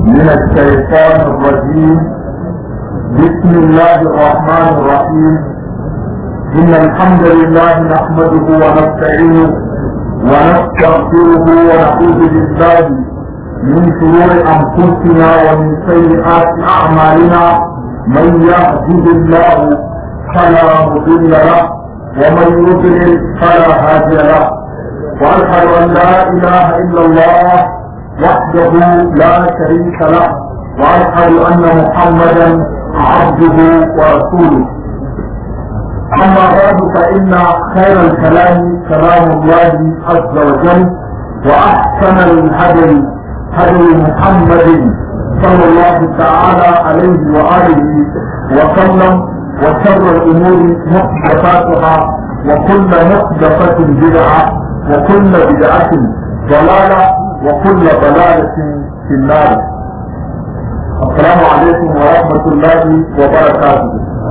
من الشيطان الرجيم بسم الله الرحمن الرحيم إن الحمد لله نحمده ونستعينه ونستغفره ونعوذ بالله من شرور أنفسنا ومن سيئات أعمالنا من يهده الله فلا مضل له ومن يضلل فلا هادي له واشهد ان لا اله الا الله وحده لا شريك له واشهد ان محمدا عبده ورسوله اما بعد فان خير الكلام كلام الله عز وجل واحسن الهدي هدي محمد صلى الله تعالى عليه واله وسلم وشر الامور محدثاتها وكل محدثه بدعه وكل بدعه ضلاله وكل ضلاله في النار السلام عليكم ورحمه الله وبركاته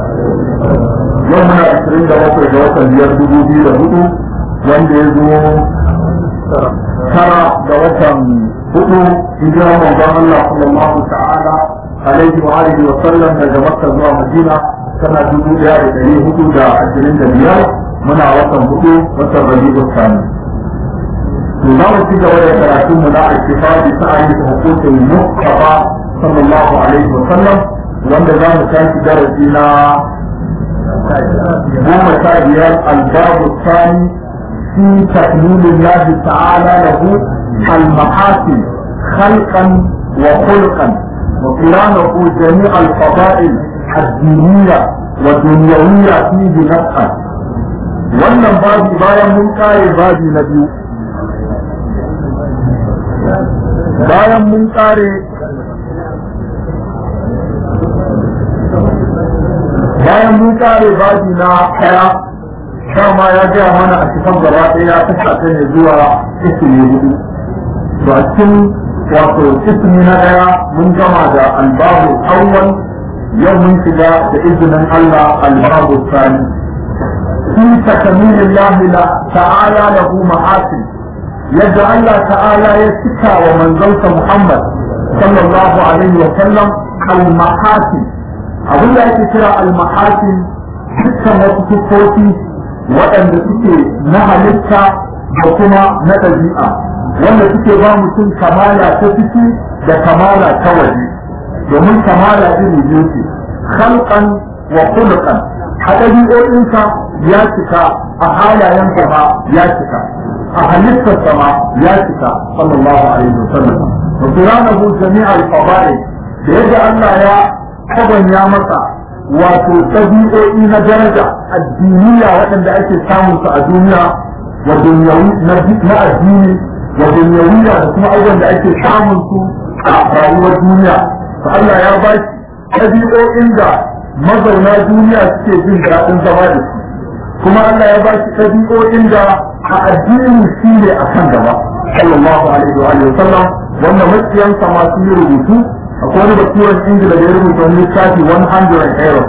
يومنا 27 ga watan biyar dubu biyu da hudu wanda ya zo tara ga watan hudu hijirar manzon Allah sallallahu ta'ala alaihi wa alihi wa sallam daga Makka zuwa Madina sana dubu daya da dari hudu da ashirin da biyar muna watan hudu watan Rabi'u Sani. To za mu ci gaba da karatun mu na alkifa bi sa'ayi da hukumin Mustafa sallallahu alaihi wa sallam wanda za mu tashi darasi na goma sha biyar albabu sani في تكميل الله تعالى له المحاسن خلقا وخلقا وقرانه جميع الفضائل الدينية والدنيوية فيه نفسا wannan babi bayan mun kare babi na biyu bayan mun kare bayan mun kare babi na ɗaya dama ya gaya mana a cikin gaba ɗaya ya kasa ta ne zuwa ismi hudu to a cikin wato ismi na ɗaya mun gama da albabu awwal yau mun shiga da izinin Allah albabu sani fi takamilin lahila ta'ala lahu ma'asin yadda Allah ta'ala ya cika wa manzonsa Muhammad sallallahu alaihi wa sallam al-mahasin abin da ake kira al-mahasin dukkan wasu siffofi waɗanda suke na halitta da kuma na ɗabi'a wanda suke ba mutum kamala ta ciki da kamala ta waje domin kamala iri biyu ce khalqan wa khuluqan a ɗabi'o'insa ya cika a halayen ma ya cika a halittarsa ma ya cika sallallahu alaihi wasallam wa quranahu jami'al fadail da yadda Allah ya kabanya masa wato ɗabi'o'i na daraja addiniya waɗanda ake samun su a duniya wa dunyawi na addini wa dunyawiya da kuma abubuwan da ake samun su a rayuwar duniya to Allah ya ba shi ɗabi'o'in da mazauna duniya suke jin daɗin zama da su kuma Allah ya ba shi ɗabi'o'in da a addini shi ne a kan gaba sallallahu alaihi wa sallam wanda makiyansa masu yi rubutu akwai wani baturan ingila da ya rubuta wani littafi 100 euro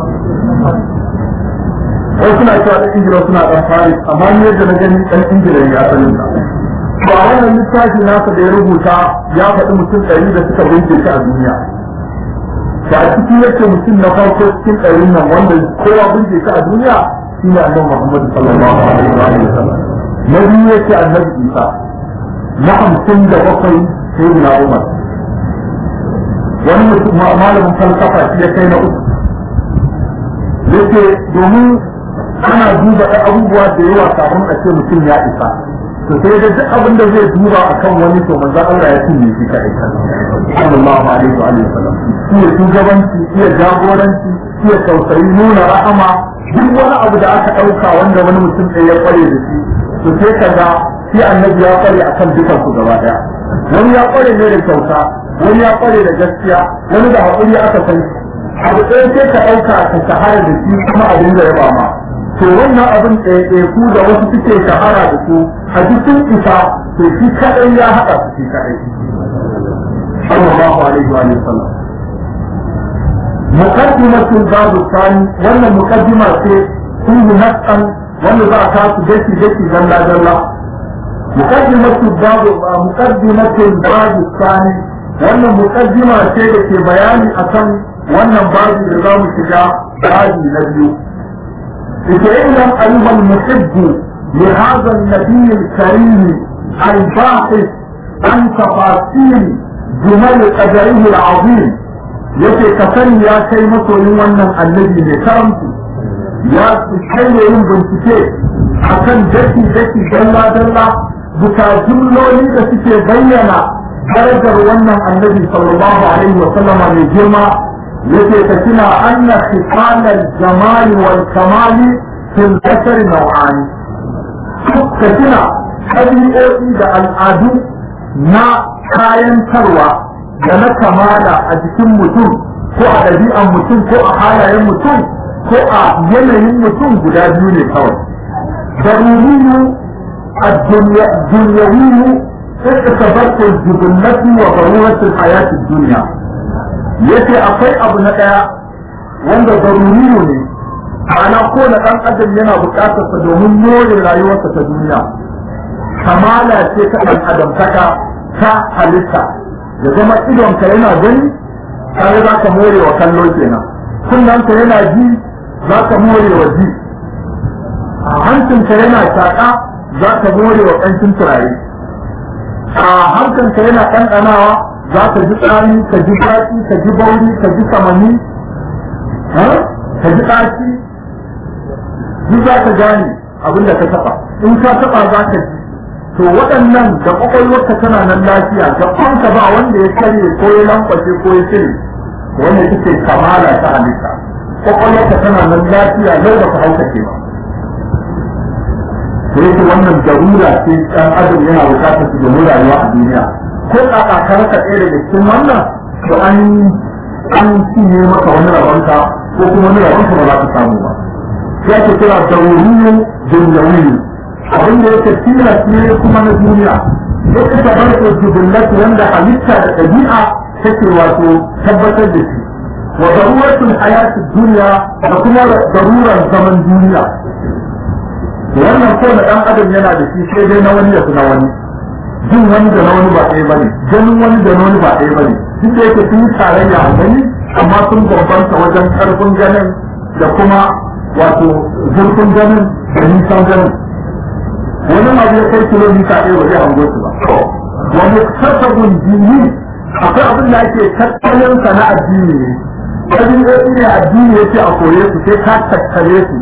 wai suna cewa ɗan ingila suna ɗan faris amma ni yadda na gani ɗan ingila ne asalin sa ba wannan littafi nasa da ya rubuta ya faɗi mutum ɗari da suka bince shi a duniya ba a cikin yake mutum na farko cikin ɗarin nan wanda kowa bince shi a duniya shi ne annabi muhammadu sallallahu alaihi wa sallam na biyu yake annabi isa na hamsin da bakwai sai na umar wani malamin falsafa shi ya kai na uku yake domin ana duba ɗan abubuwa da yawa kafin a ce mutum ya isa to sai da duk abin da zai duba akan wani to manzo Allah ya cinye shi kai sallallahu alaihi wa sallam iya shugabanci iya jagoranci iya tausayi nuna rahama duk wani abu da aka ɗauka wanda wani mutum ɗaya ya kware da shi to sai kaga shi annabi ya kware akan dukan su gaba daya wani ya kware ne da kyauta wani ya kware da gaskiya wani da haƙuri aka san shi abu ɗaya sai ka ɗauka ka shahara da shi kuma abin da ya ba ma to wannan abin ɗaya ku da wasu suke shahara da su a cikin isa to shi kaɗai ya haɗa su shi kaɗai sallallahu alaihi wa sallam muqaddimatul babu sani wannan muqaddima ce kun nafsan wanda za a kasu daki daki dalla dalla مقدمة الباب مقدمة الباب الثاني wannan muqaddima ce da ke bayani akan wannan babu da za mu shiga babi na biyu ita ilam ayyuhal muhibbu li hadha an-nabiy al-karim al-bahith an tafasil jumal qadarihi al-azim yace ka sani ya kai masoyin wannan annabi ne karamci ya kai yin bincike akan daki daki dalla dalla bisa jumloli da suke bayyana darajar wannan annabi sallallahu alaihi wa sallama mai girma yake ka tuna anna khisalal jamal wal kamal fil bashar naw'ani ka tuna ɗabi'o'i da al'adu na kayantarwa da na kamala a jikin mutum ko a ɗabi'an mutum ko a halayen mutum ko a yanayin mutum guda biyu ne kawai daruriyu الدنيوي اعتبرت الجبلة وضرورة الحياة الدنيا yace akwai abu na ɗaya wanda daruriyo ne ana kowane ɗan adam yana buƙatar sa domin more rayuwarsa ta duniya kamala ce ta ɗan adam taka ta halitta ya zama idonka yana gani kare za ka more wa kallo kenan kunnanka yana ji za ka more wa ji hancinka yana shaƙa za ka more wa ƙanshin turare a hankanka yana ɗanɗanawa za ka ji tsari ka ji daɗi ka ji bauri ka ji samani ka ji ɗaci duk za ka gane abin da ka taɓa in ka taɓa za ka ji to waɗannan da ƙwaƙwalwarka tana nan lafiya da kwanka ba wanda ya karye ko ya lankwashe ko ya cire wanda take kamala ta halitta ƙwaƙwalwarka tana nan lafiya lau ba ka haukace ba da yake wannan darura ce ɗan adam yana bukatar su domin rayuwa a duniya ko kaka ka raka ɗaya daga cikin wannan to an an cinye maka wani rabonka ko kuma wani rabonka ba za ka samu ba ya ke kira daruriyu dunyawiyu abin da yake tilas ne kuma na duniya yake tabarka jibilatu wanda halitta da ɗabi'a take wato tabbatar da shi wa daruratul hayati duniya da kuma darurar zaman duniya wannan ko na dan adam yana da shi sai dai na wani ya fi na wani jin wani da na wani ba ɗaya bane ganin wani da na wani ba ɗaya bane duk da yake sun yi tarayya a gani amma sun bambanta wajen ƙarfin ganin da kuma wato zurfin ganin da nisan ganin wani ma zai kai kilomita ɗaya ba zai hango su ba wani kasabun jini akwai abin da ake tattalin sa na addini ne ɗabi'o'i ne addini yake a koye su sai ka tattale su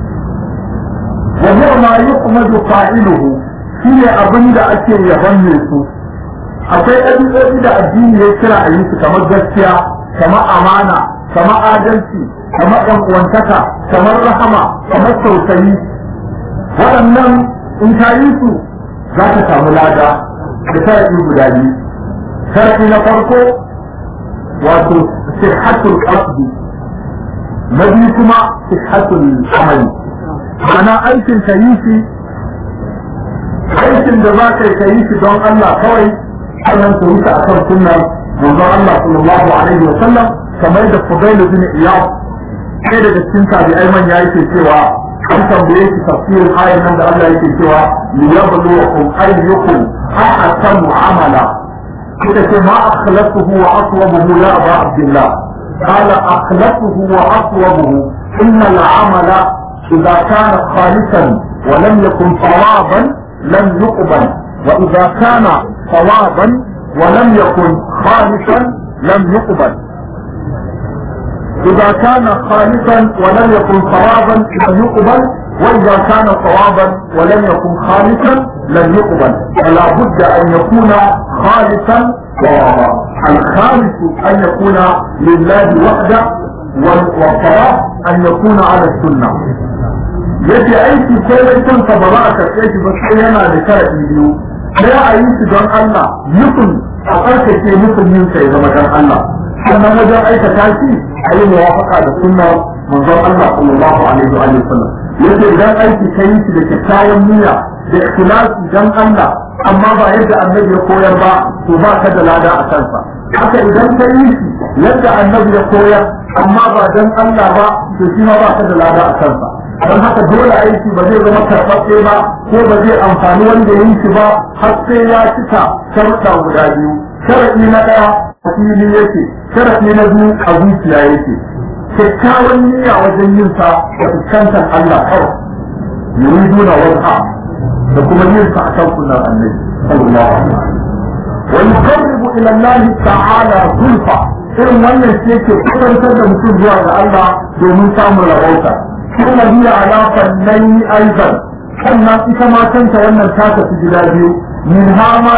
وهو ما يقمد فاعله shine abin da ake yaban mai su akwai ɗabi'o'i da addini ya kira a yi su kamar gaskiya kamar amana kamar adalci kamar ɗan uwantaka kamar rahama kamar tausayi waɗannan in ka yi su za ka samu lada da sharaɗi guda biyu sharaɗi na farko wato sihhatul qasdi na biyu kuma sihhatul amali ana aikin ka yi shi aikin da za ka yi ka yi shi don Allah kawai sannan ka yi shi akan sunnar manzon Allah sallallahu alaihi wa sallam kamar da Fudayl bin Iyad sai daga cikin tabi'ai manya yake cewa an tambaye shi tafsirin ayan nan da Allah yake cewa liyabluwakum ayyukum ahsanu amala kuka ce ma akhlasuhu wa aswabuhu ya aba abdullah قال أخلصه وأصوبه إن العمل إذا كان خالصا ولم يكن صوابا لم يقبل وإذا كان صوابا ولم يكن خالصا لم يقبل إذا كان خالصا ولم يكن صوابا لم يقبل وإذا كان صوابا ولم يكن خالصا لم يقبل فلا بد أن يكون خالصا صوابا الخالص أن يكون لله وحده والصواب أن يكون على السنة yace aiki sai dai kanka ba za a karɓe shi ba sai yana da sharaɗi biyu sai a yi shi don Allah nufin a tsarkake nufin yin sai zama don Allah sannan wajen aikata shi a yi muwafaka da sunna manzon Allah sallallahu alaihi wa sallam yace idan aiki ka yi shi da kyakkyawan niyya da ikhlasi don Allah amma ba yadda annabi ya koyar ba to ba ka da lada a kansa haka idan ka yi shi yadda annabi ya koyar amma ba don Allah ba to shi ma ba ka da lada a kansa don haka dole aiki ba zai zama karɓaɓɓe ba ko ba zai amfani wanda ya yi shi ba har sai ya cika sharuɗa guda biyu sharaɗi na ɗaya a fili yake sharaɗi na biyu a zuciya yake kyakkyawan niyya wajen yin sa da fuskantar Allah kawai yuriduna wajha da kuma yin sa a kan sunan annabi sallallahu alaihi wasallam wa yuqarribu ila Allah ta'ala zulfa irin wannan ce ke kusantar da mutum zuwa ga Allah domin samun rabauta kuma hiya ala fannaini aidan sannan ita ma kanta wannan ta tafi gida biyu min ha ma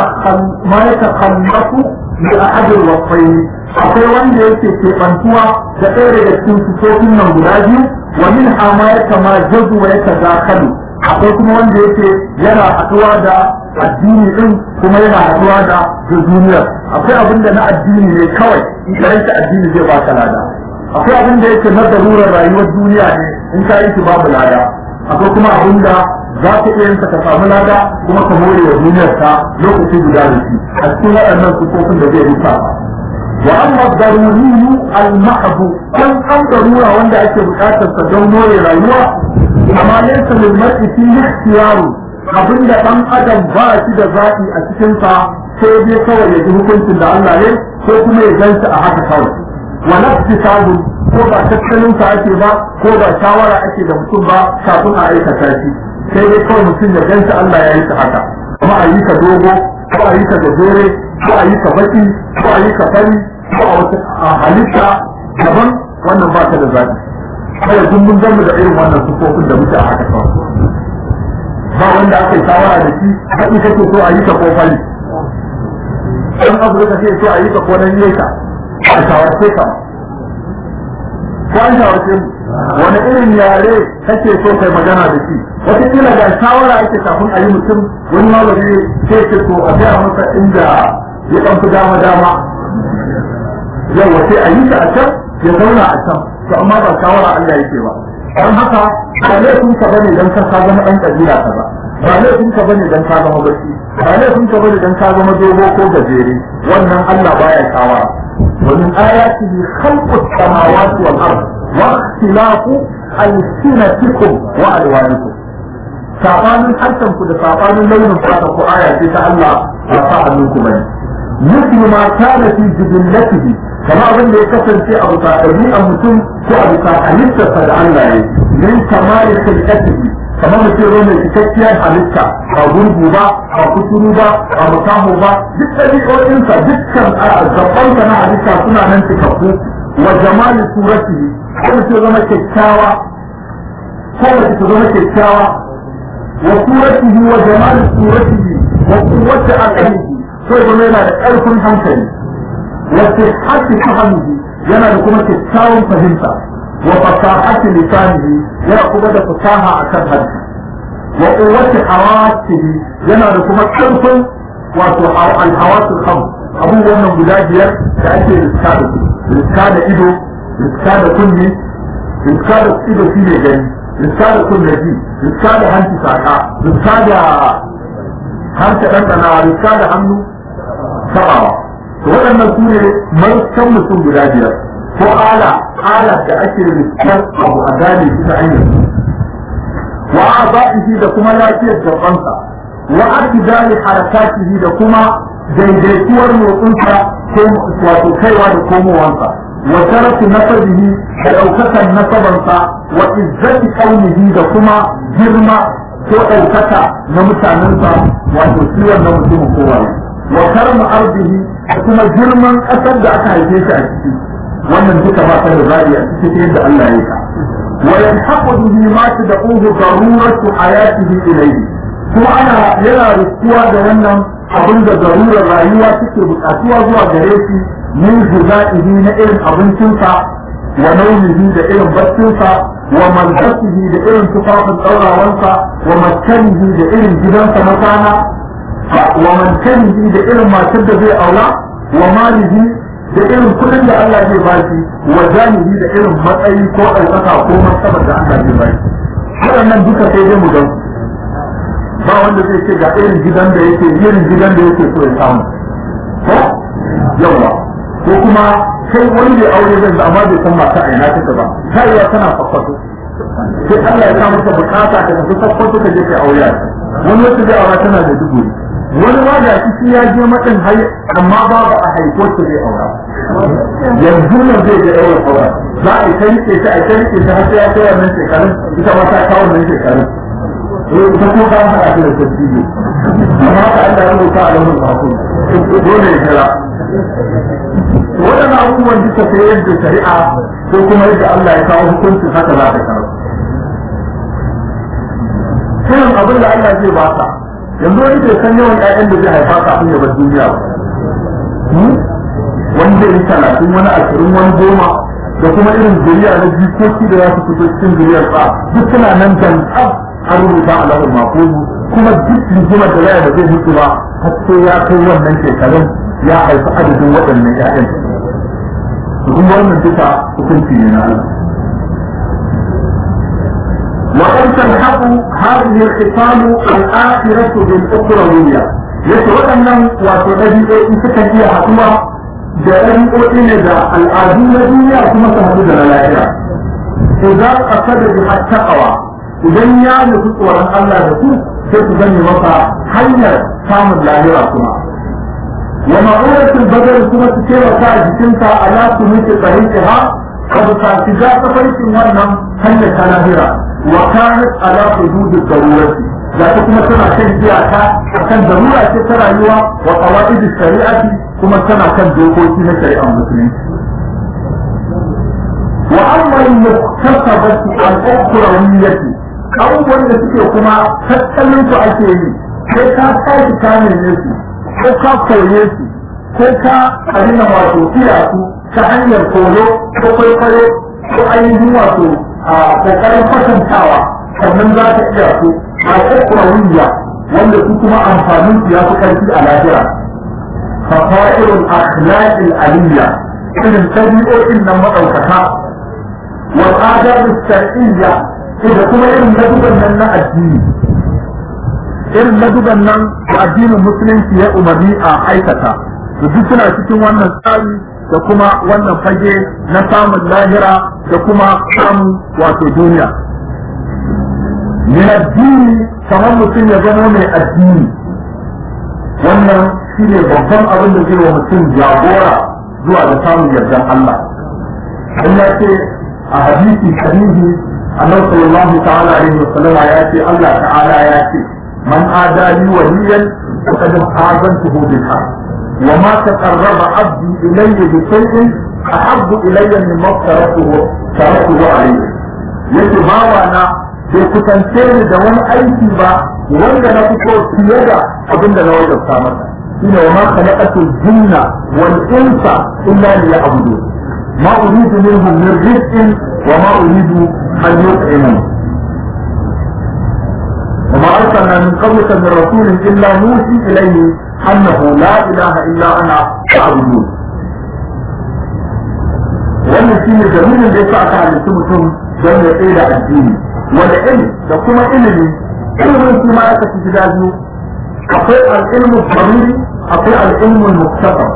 ya takhallafu bi ahad al-wasfayn akwai wanda yake keɓantuwa da ɗaya daga cikin sifofin nan guda biyu wa min ha ma ya kama jazu wa ya tadakalu akwai kuma wanda yake yana haɗuwa da addini din kuma yana haɗuwa da duniyar akwai abin da na addini ne kawai in ka yanke addini zai baka lada akwai abin da yake na darurar rayuwar duniya ne in ka yi babu lada akwai kuma abin da za ka iya yin ka samu lada kuma ka more wa duniyar ka lokaci guda da shi a cikin waɗannan sufofin da zai rufa wa amma daruriyu al-mahdu kan an darura wanda ake buƙatar sa don more rayuwa amma laysa lil mar'i fi ikhtiyaru abinda dan adam ba shi da zaɓi a cikin sa sai dai kawai ya ji hukuncin da Allah ne ko kuma ya gansa a haka kawai wa nafsi sabu ko ba tattalin sa ake ba ko ba shawara ake da mutum ba kafin a aikata shi sai dai kawai mutum ya gansa Allah ya yi ta haka kuma a yi ka dogo ko a yi ka gajere ko a yi ka baki ko a yi ka fari ko a wata halitta daban wannan ba ta da zaɓi kawai kun mun gamu da irin wannan sufofin da muke a haka kawai ba wanda aka yi shawara da shi haɗi kake so a yi ka ko fari ɗan abu da kake so a yi ka ko nan yeka a shawarce ka ko an shawarce mu wani irin yare kake so kai magana da shi wataƙila ga shawara ake kafin a yi mutum wani malami sai ce to a gaya masa inda ya ɗan fi dama dama yawa sai a yi ta a can ya zauna a can to amma ba shawara Allah yake ba don haka ba laifin ka bane dan ka ka zama ɗan ƙabila ka ba ba laifin ka bane dan ka zama baki ba laifin ka bane dan ka zama dogo ko gajere wannan Allah baya shawara ومن آياته خلق السماوات والأرض واختلاف ألسنتكم وألوانكم sabanin harshen ku da sabanin launin fata ko aya ce ta Allah ba sa hannunku bane مثل ما كان في جبلته كما abin da ya kasance a bisa ɗabi'ar mutum ko a bisa halittarsa da Allah ya min kamar khilqatihi kamar mutum ne mai cikakkiyar halitta ba gurgu ba ba kuturu ba ba mutamu ba duk ɗabi'o'insa dukkan gabansa na halitta suna nan cikakku wa jamali suratihi ko mutum zama kyakkyawa ko mace ta zama kyakkyawa wa suratihi wa jamali suratihi wa quwwati aqlihi sai kuma yana da ƙarfin hankali wace hati fahimci yana da kuma kyakkyawan fahimta wa fasahati lisanihi yana kuma da fasaha akan harshe wa quwwati hawasihi yana da kuma ƙarfin wato alhawasul kham abubuwan nan guda biyar da ake riska da su riska da ido riska da kunni riska da ido shi ne gani riska da kunne ji riska da hanci saka riska da harshe ɗanɗanawa riska da hannu sabawa to waɗannan su ne maruskan mutum guda biyar ko ala ala da ake riskar abu a gane shi ta hanyar wa aba'ihi da kuma lafiyar gabansa wa akidali harakatihi da kuma daidaituwar motsinsa ko wato kaiwa da komowansa wa sharafi nasabihi da ɗaukakan nasabansa wa izzati kaunihi da kuma girma ko ɗaukaka na mutanensa wato ciwon na mutumin kowaye wa karma arzihi da kuma girman ƙasar da aka haife shi a ciki wannan duka ba ta da zaɓi a cikin yadda Allah ya ka wa yanhaqu bihi ma tad'uhu daruratu hayatihi ilayhi kuma ana yana riskuwa da wannan abin da zarurar rayuwa take buƙatuwa zuwa gare shi min juzaihi na irin abincinsa wa naumihi da irin baccinsa wa malbasihi da irin tufafin ɗaurawansa wa maskanihi da irin gidansa na kwana wa mankanihi da irin matar da zai aura wa malihi da irin kudin da Allah zai bashi wa janihi da irin matsayi ko ɗaukaka ko martabar da Allah zai bashi waɗannan duka sai dai mu gan ba wanda zai ce ga irin gidan da yake irin gidan da yake so ya samu ko yawa ko kuma kai wani da aure zai amma bai san mata a ina take ba kaiwa tana fakwato sai Allah ya sa maka bukata ka tafi fakwato ka je kai aure wani wata zai aura tana da dubu wani ma da shi ya je matsin hai amma ba ba a haiko su zai aura yanzu nan zai je aure aura za a yi ta rike ta a ta rike ta har sai ya kai wannan shekarun ita ma ta kawo wannan shekarun eh ita ko ka haɗa ta da tasiri amma ka Allah ya rubuta a launin kafin dole ya kira waɗannan abubuwan duka sai yadda shari'a ko kuma yadda Allah ya kawo hukuncin haka za ta kawo shirin abin da Allah zai baka yanzu wani bai san yawan ƴaƴan da zai haifa kafin ya bar duniya ba wani zai yi talatin wani ashirin wani goma da kuma irin zuriya na jikoki da za su fito cikin zuriyar sa duk suna nan dan tsab an rubuta a lahul mafuzu kuma duk rigimar da zai da zai mutu ba har sai ya kai wannan shekarun ya haifi adadin waɗannan ƴaƴan kuma wannan duka hukunci ne na Allah وقد تلحق هذه الخصال الآخرة بالأخروية يتوأنم وتبدئ إن سكن إيا حكومة جاءني أؤمن ذا الآدين الدنيا ثم تهدد الآخرة إذا قصد بها التقوى إذن يا نفس ورن الله يقول ستبني مصا حيا سام اللاهرة كما ومعونة البدر ثم تكير وساعد جسمتا على سميت طريقها قد تاتجا تفريق ونم حيا تلاهرة وكانت على حدود الضرورة لا تكون سنة كان جاءتا كان ضرورة ترى يوا وقواعد الشريعة كما سنة كان دوكوتي من شريعة المسلمين وأما المكتسبة الأخروية أول نتيجة كما تتكلم أكيد sai ka tashi kamin yesu ko ka koye su ko ka abin wato iya su ta hanyar koyo ko kwaikwayo ko ainihin wato a kokarin kwatantawa sannan za ta iya su a kwakwawiya wanda su kuma amfanin su ya fi karfi a lahira fasa'irul akhlaqil aliyya irin tabi'o'in nan madaukaka wal adab shar'iyya da kuma irin laduban nan na addini irin laduban nan da addinin musulunci ya umarni a aikata da duk suna cikin wannan tsari da kuma wannan fage na samun lahira da kuma samun wato duniya. Min addini kamar mutum ya zama mai addini wannan shi ne babban abin da zai wa mutum jagora zuwa da samun yardan Allah. In ya ce a hadisi sahihi annabi sallallahu ta'ala alaihi wa sallama ya ce Allah ta'ala ya ce man adali waliyan faqad azantuhu bil haqq وما تقرب عبدي إلي بشيء أحب إلي مما افترضته تركته عليه yake bawa na bai kusance ni da wani aiki ba wanda na fito fiye da abin da na wajabta masa shine wa ma khalaqatu jinna wal insa illa liya'budu ma uridu minhum min rizqin wa ma uridu an yut'imun وما أرسلنا من قبلك من رسول إلا نوحي إليه أنه لا إله إلا أنا فاعبدون wannan shi ne dalilin da ya sa aka halittu mutum don ya tsaye da addini wanda ilimi da kuma ilimi ilimin shi ma ya kashi gida biyu akwai al'ilmu daruri akwai al'ilmu muktasab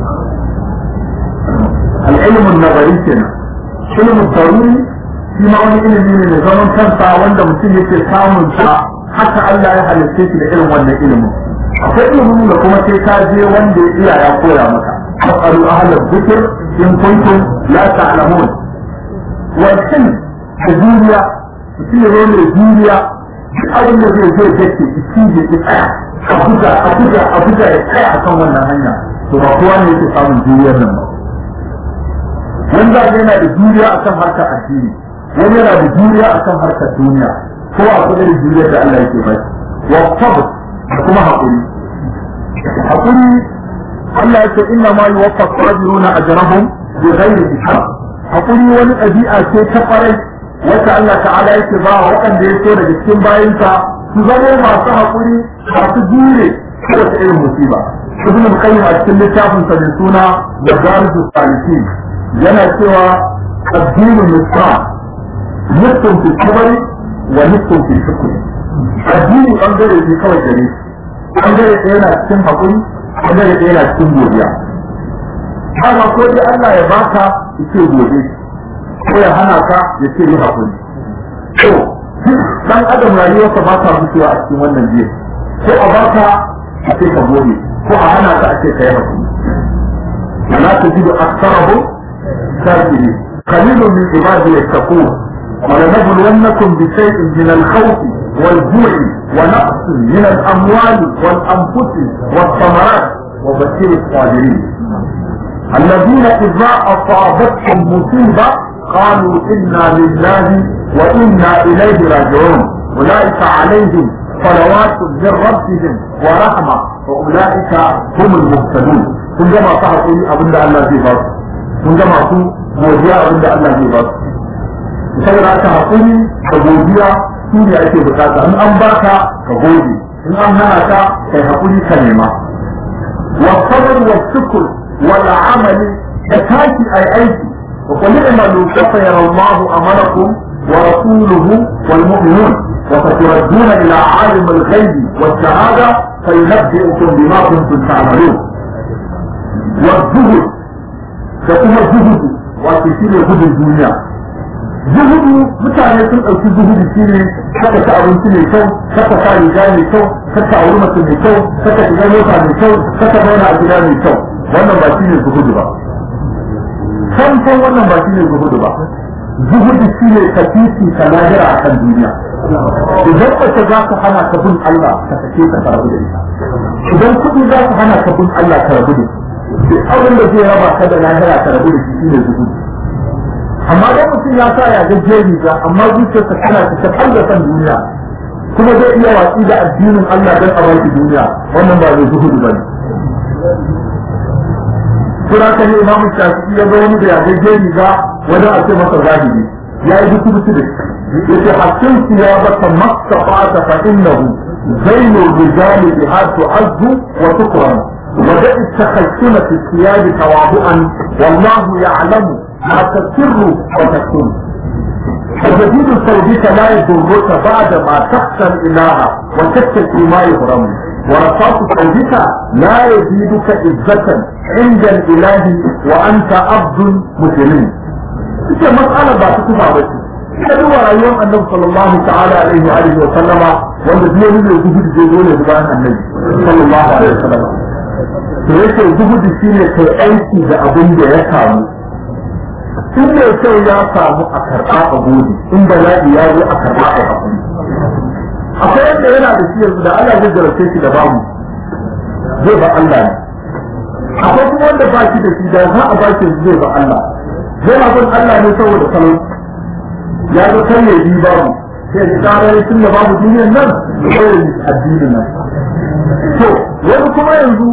al'ilmu nazari kenan ilmu daruri shi ma wani ilimi ne mai zaman kansa wanda mutum yake samun sa haka Allah ya halitta shi da irin wannan ilimin akwai ilimin da kuma sai ka je wanda ya iya ya koya maka fasalu ahla dhikr in kuntum la ta'lamun wa kin da duniya mutum ya zo mai duniya duk abin da zai zai dace shi ya ki tsaya a buga a buga a buga ya tsaya a kan wannan hanya to ba kowa ne yake samun duniyar nan ba wanda yana da duniya akan harkar addini wani yana da duniya akan harkar duniya ko a kudin duniyar da Allah yake bai wa sabr da kuma haƙuri haƙuri Allah yake inna ma yuwaffa sabiruna ajrahum bi ghairi hisab haƙuri wani ɗabi'a ce ta farai wacce Allah ta'ala yake ba wa waɗanda ya so daga cikin bayinsa su zama masu haƙuri masu jure kada ta irin musiba ibn al-qayyim a cikin littafin sa mai suna da darisu salihin yana cewa addinu misra nufin fi sabari wa nufin fi shukri addini bangare ne kawai gare bangare ɗaya na cikin haƙuri bangare ɗaya na cikin godiya haka ko dai Allah ya baka ya ce gobe ko ya hana ka ya ce yi haƙuri to dan adam rayuwarsa ba ta mutuwa a cikin wannan jiya ko a baka a ce ka gode ko a hana ka a ce ka yi hakuri wala tajidu aktsarahum shakirin qalilun min ibadi yattaqun ولنبلونكم بشيء من الخوف والجوع ونقص من الأموال والأنفس والثمرات وبشر الصابرين الذين إذا أصابتهم مصيبة قالوا إنا لله وإنا إليه راجعون أولئك عليهم صلوات من ربهم ورحمة وأولئك هم المهتدون kun ga masu haƙuri abin da Allah zai ba su kun ga masu godiya abin da Allah zai ba su saboda haka haƙuri da godiya su ne ake bukata in an baka ka gode in an hana ka kai haƙuri ka nema wa sabr wa shukr wal amali da taki ai aiki wa qul i'malu fa yara Allah amalakum wa rasuluhu wal mu'minun wa saturadduna ila alim al ghaib wa shahada fayunabbi'ukum bima kuntum ta'malun wa zuhud da kuma zuhudu wato shine gudun duniya zuhudu mutane sun ɗauki zuhudu shi ne kaka ta abinci mai kyau kaka sa riga mai kyau kaka auri mace mai kyau kaka shiga mota mai kyau kaka zauna a gida mai kyau wannan ba shi ne zuhudu ba san san wannan ba shi ne zuhudu ba zuhudu shi ne ka titi ka lahira a kan duniya idan mace za ka hana ka bin Allah ka sake ka rabu da ita idan kuɗi za ka hana ka bin Allah ka rabu da shi abin da zai raba ka da lahira ka rabu da shi shi ne zuhudu amma dan mutum ya sa ya gaje riga amma zuciyarsa tana ta kalla kan duniya kuma zai iya watsi da addinin Allah dan a baki duniya wannan ba zai zuhudu ba ne kira ka ne imamu shafi'i ya ga wani da ya gaje riga wajen a ce masa zahiri ya yi duk mutu da shi yace hakkin ya baka mastafa'ata fa innahu zainul rijali biha tu'azzu wa tukram ودع التخشن في الثياب تواضعا والله يعلم ما تسر وتكون فجديد صوتك لا يضرك بعد ما تخشى الاله وتتقي ما يحرم ورصاص صوتك لا يزيدك عزة عند الاله وانت عبد مسلم. ita mas'ala ba ta tufa ba ce ita duba rayuwar annabi sallallahu ta'ala alaihi wa alihi wa sallama wanda duk wani mai gudu da zo ne bayan annabi sallallahu alaihi wa sallama to yake gudu shine kai aiki da abin da ya samu in mai kyau ya samu a karɓa a gode in bala'i ya zo a karɓa a hakuri akwai wanda yana da shi yanzu da Allah zai jarace shi da babu zai ba Allah ne akwai kuma wanda ba shi da shi da za a ba shi zai ba Allah zai ma bin Allah ne saboda salon ya zo kan ne bi babu sai ya tsara tun da babu duniyar nan da kawai addinin nan to wani kuma yanzu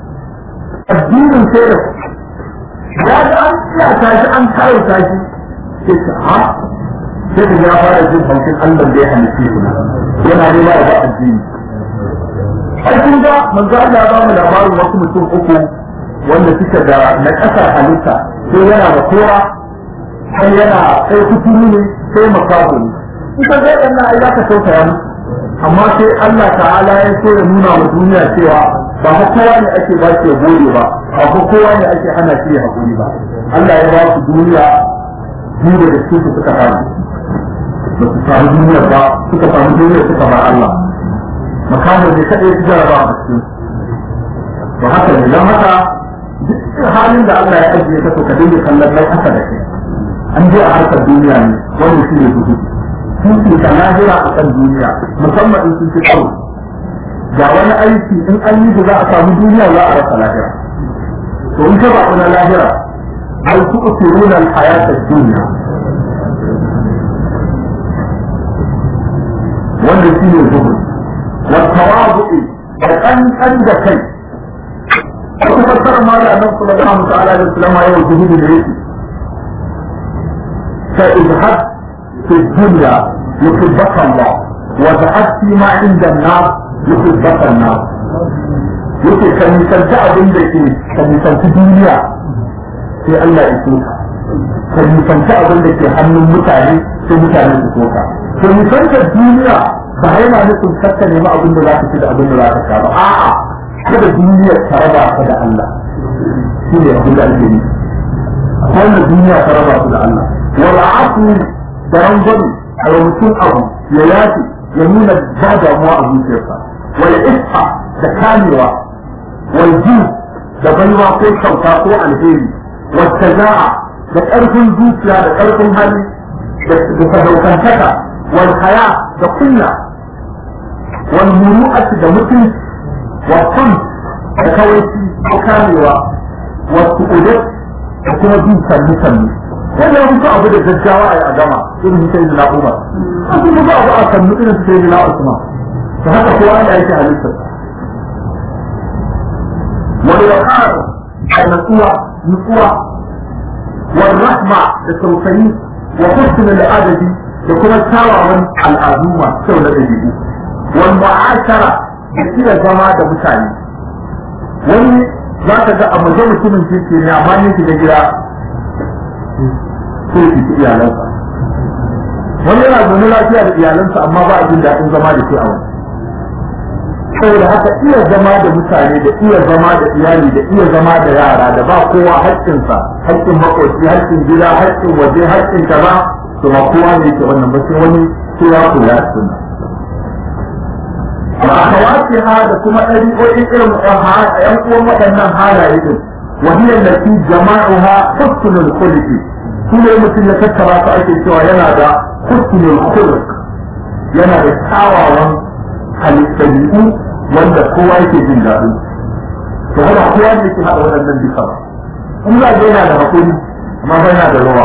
addinin sai da ya ga an tsaya shi an kawo tashi sai ka ha sai ka ya fara jin haushin Allah da ya halitta shi yana nema ya ba addini ai kun ga manzo Allah ya ba mu labarin wasu mutum uku wanda suke da na kasar halitta sai yana da kora sai yana sai kuturu ne sai makaho ne ita zai ɗan na ya ka tausaya musu amma sai Allah ta'ala ya so ya nuna wa duniya cewa ba ko kowa ne ake ba shi gode ba ba ko kowa ne ake hana shi ya hakuri ba Allah ya ba su duniya biyu da cikin su suka samu ba su samu duniya ba suka samu duniya suka ba Allah makamu ne kaɗai su jaraba a cikin ba haka ne don haka duk halin da Allah ya ajiye ka to ka dinga kallon nan haka da kai an je a harkar duniya ne wanda shi ne zuhudu sun ta lahira a kan duniya musamman in sun ci karo ga wani aiki in an yi da za a samu duniya za a rasa lahira to in ka ba na lahira ai ku usiruna al-hayata dunya wanda shi ne zuhud wa tawadu'i da kankan da kai wata fassara ma da annabi sallallahu ta'ala alaihi wasallam ya yi zuhudu da yake fa idhab fi dunya yuhibbaka Allah wa dhahab fi ma inda an-nas yuhibbaka an-nas yake ka nisanci abin da ke ka nisanci duniya sai Allah ya so ka ka nisanci abin da ke hannun mutane sai mutane su so ka ka nisanci duniya ba yana nufin kakka nemi abin da za ka ci da abin da za ka sha ba a'a kada duniya ta raba ka da Allah shi ne abin da ake yi wannan duniya ta raba ku da Allah wal afu da rangwani a mutum abu ya yace ya nuna ba damuwa a zuciyarsa wal isha da kamewa wal da baiwa ko kyauta ko alheri wacce za'a da ƙarfin zuciya da ƙarfin hali da sadaukantaka wal haya da kunya wal muru'ati da mutunci wal kun da kawaici ko kamewa wal su'udat da kuma bin sannu sannu wanda ya fito abu da gaggawa a yi a gama irin sai da na'umar an kuma ba abu a sannu irin sai da na'usman da haka kowa ana yake halittar wani wakar a natsuwa nutsuwa wal rahma da tausayi wa husn al adabi da kuma kyawawan al'adu masu kyau na dabi'u wal mu'ashara da kira zama da mutane wani za ka ga a maje mutumin kirki ne amma ne ki da gida sai ki ci iyalansa wani yana zaune lafiya da iyalansa amma ba a jin daɗin zama da ke a wani saboda haka iya zama da mutane da iya zama da iyali da iya zama da yara da ba kowa haƙƙinsa haƙƙin makoci haƙƙin gida haƙƙin waje haƙƙin kaza to ba kowa ne yake wannan ba sai wani sai ya kula da sunna wa akhawatiha da kuma ɗariƙoƙin irin ƴan uwan waɗannan halaye din wa hiya allati jama'uha husnul khuluqi su ne mutum ya tattara su ake cewa yana da husnul khuluq yana da kyawawan halittabi'u wanda kowa yake jin daɗi to haka kowa ne ke haɗa waɗannan duka ba in za ga yana da hakuri amma ba yana da rawa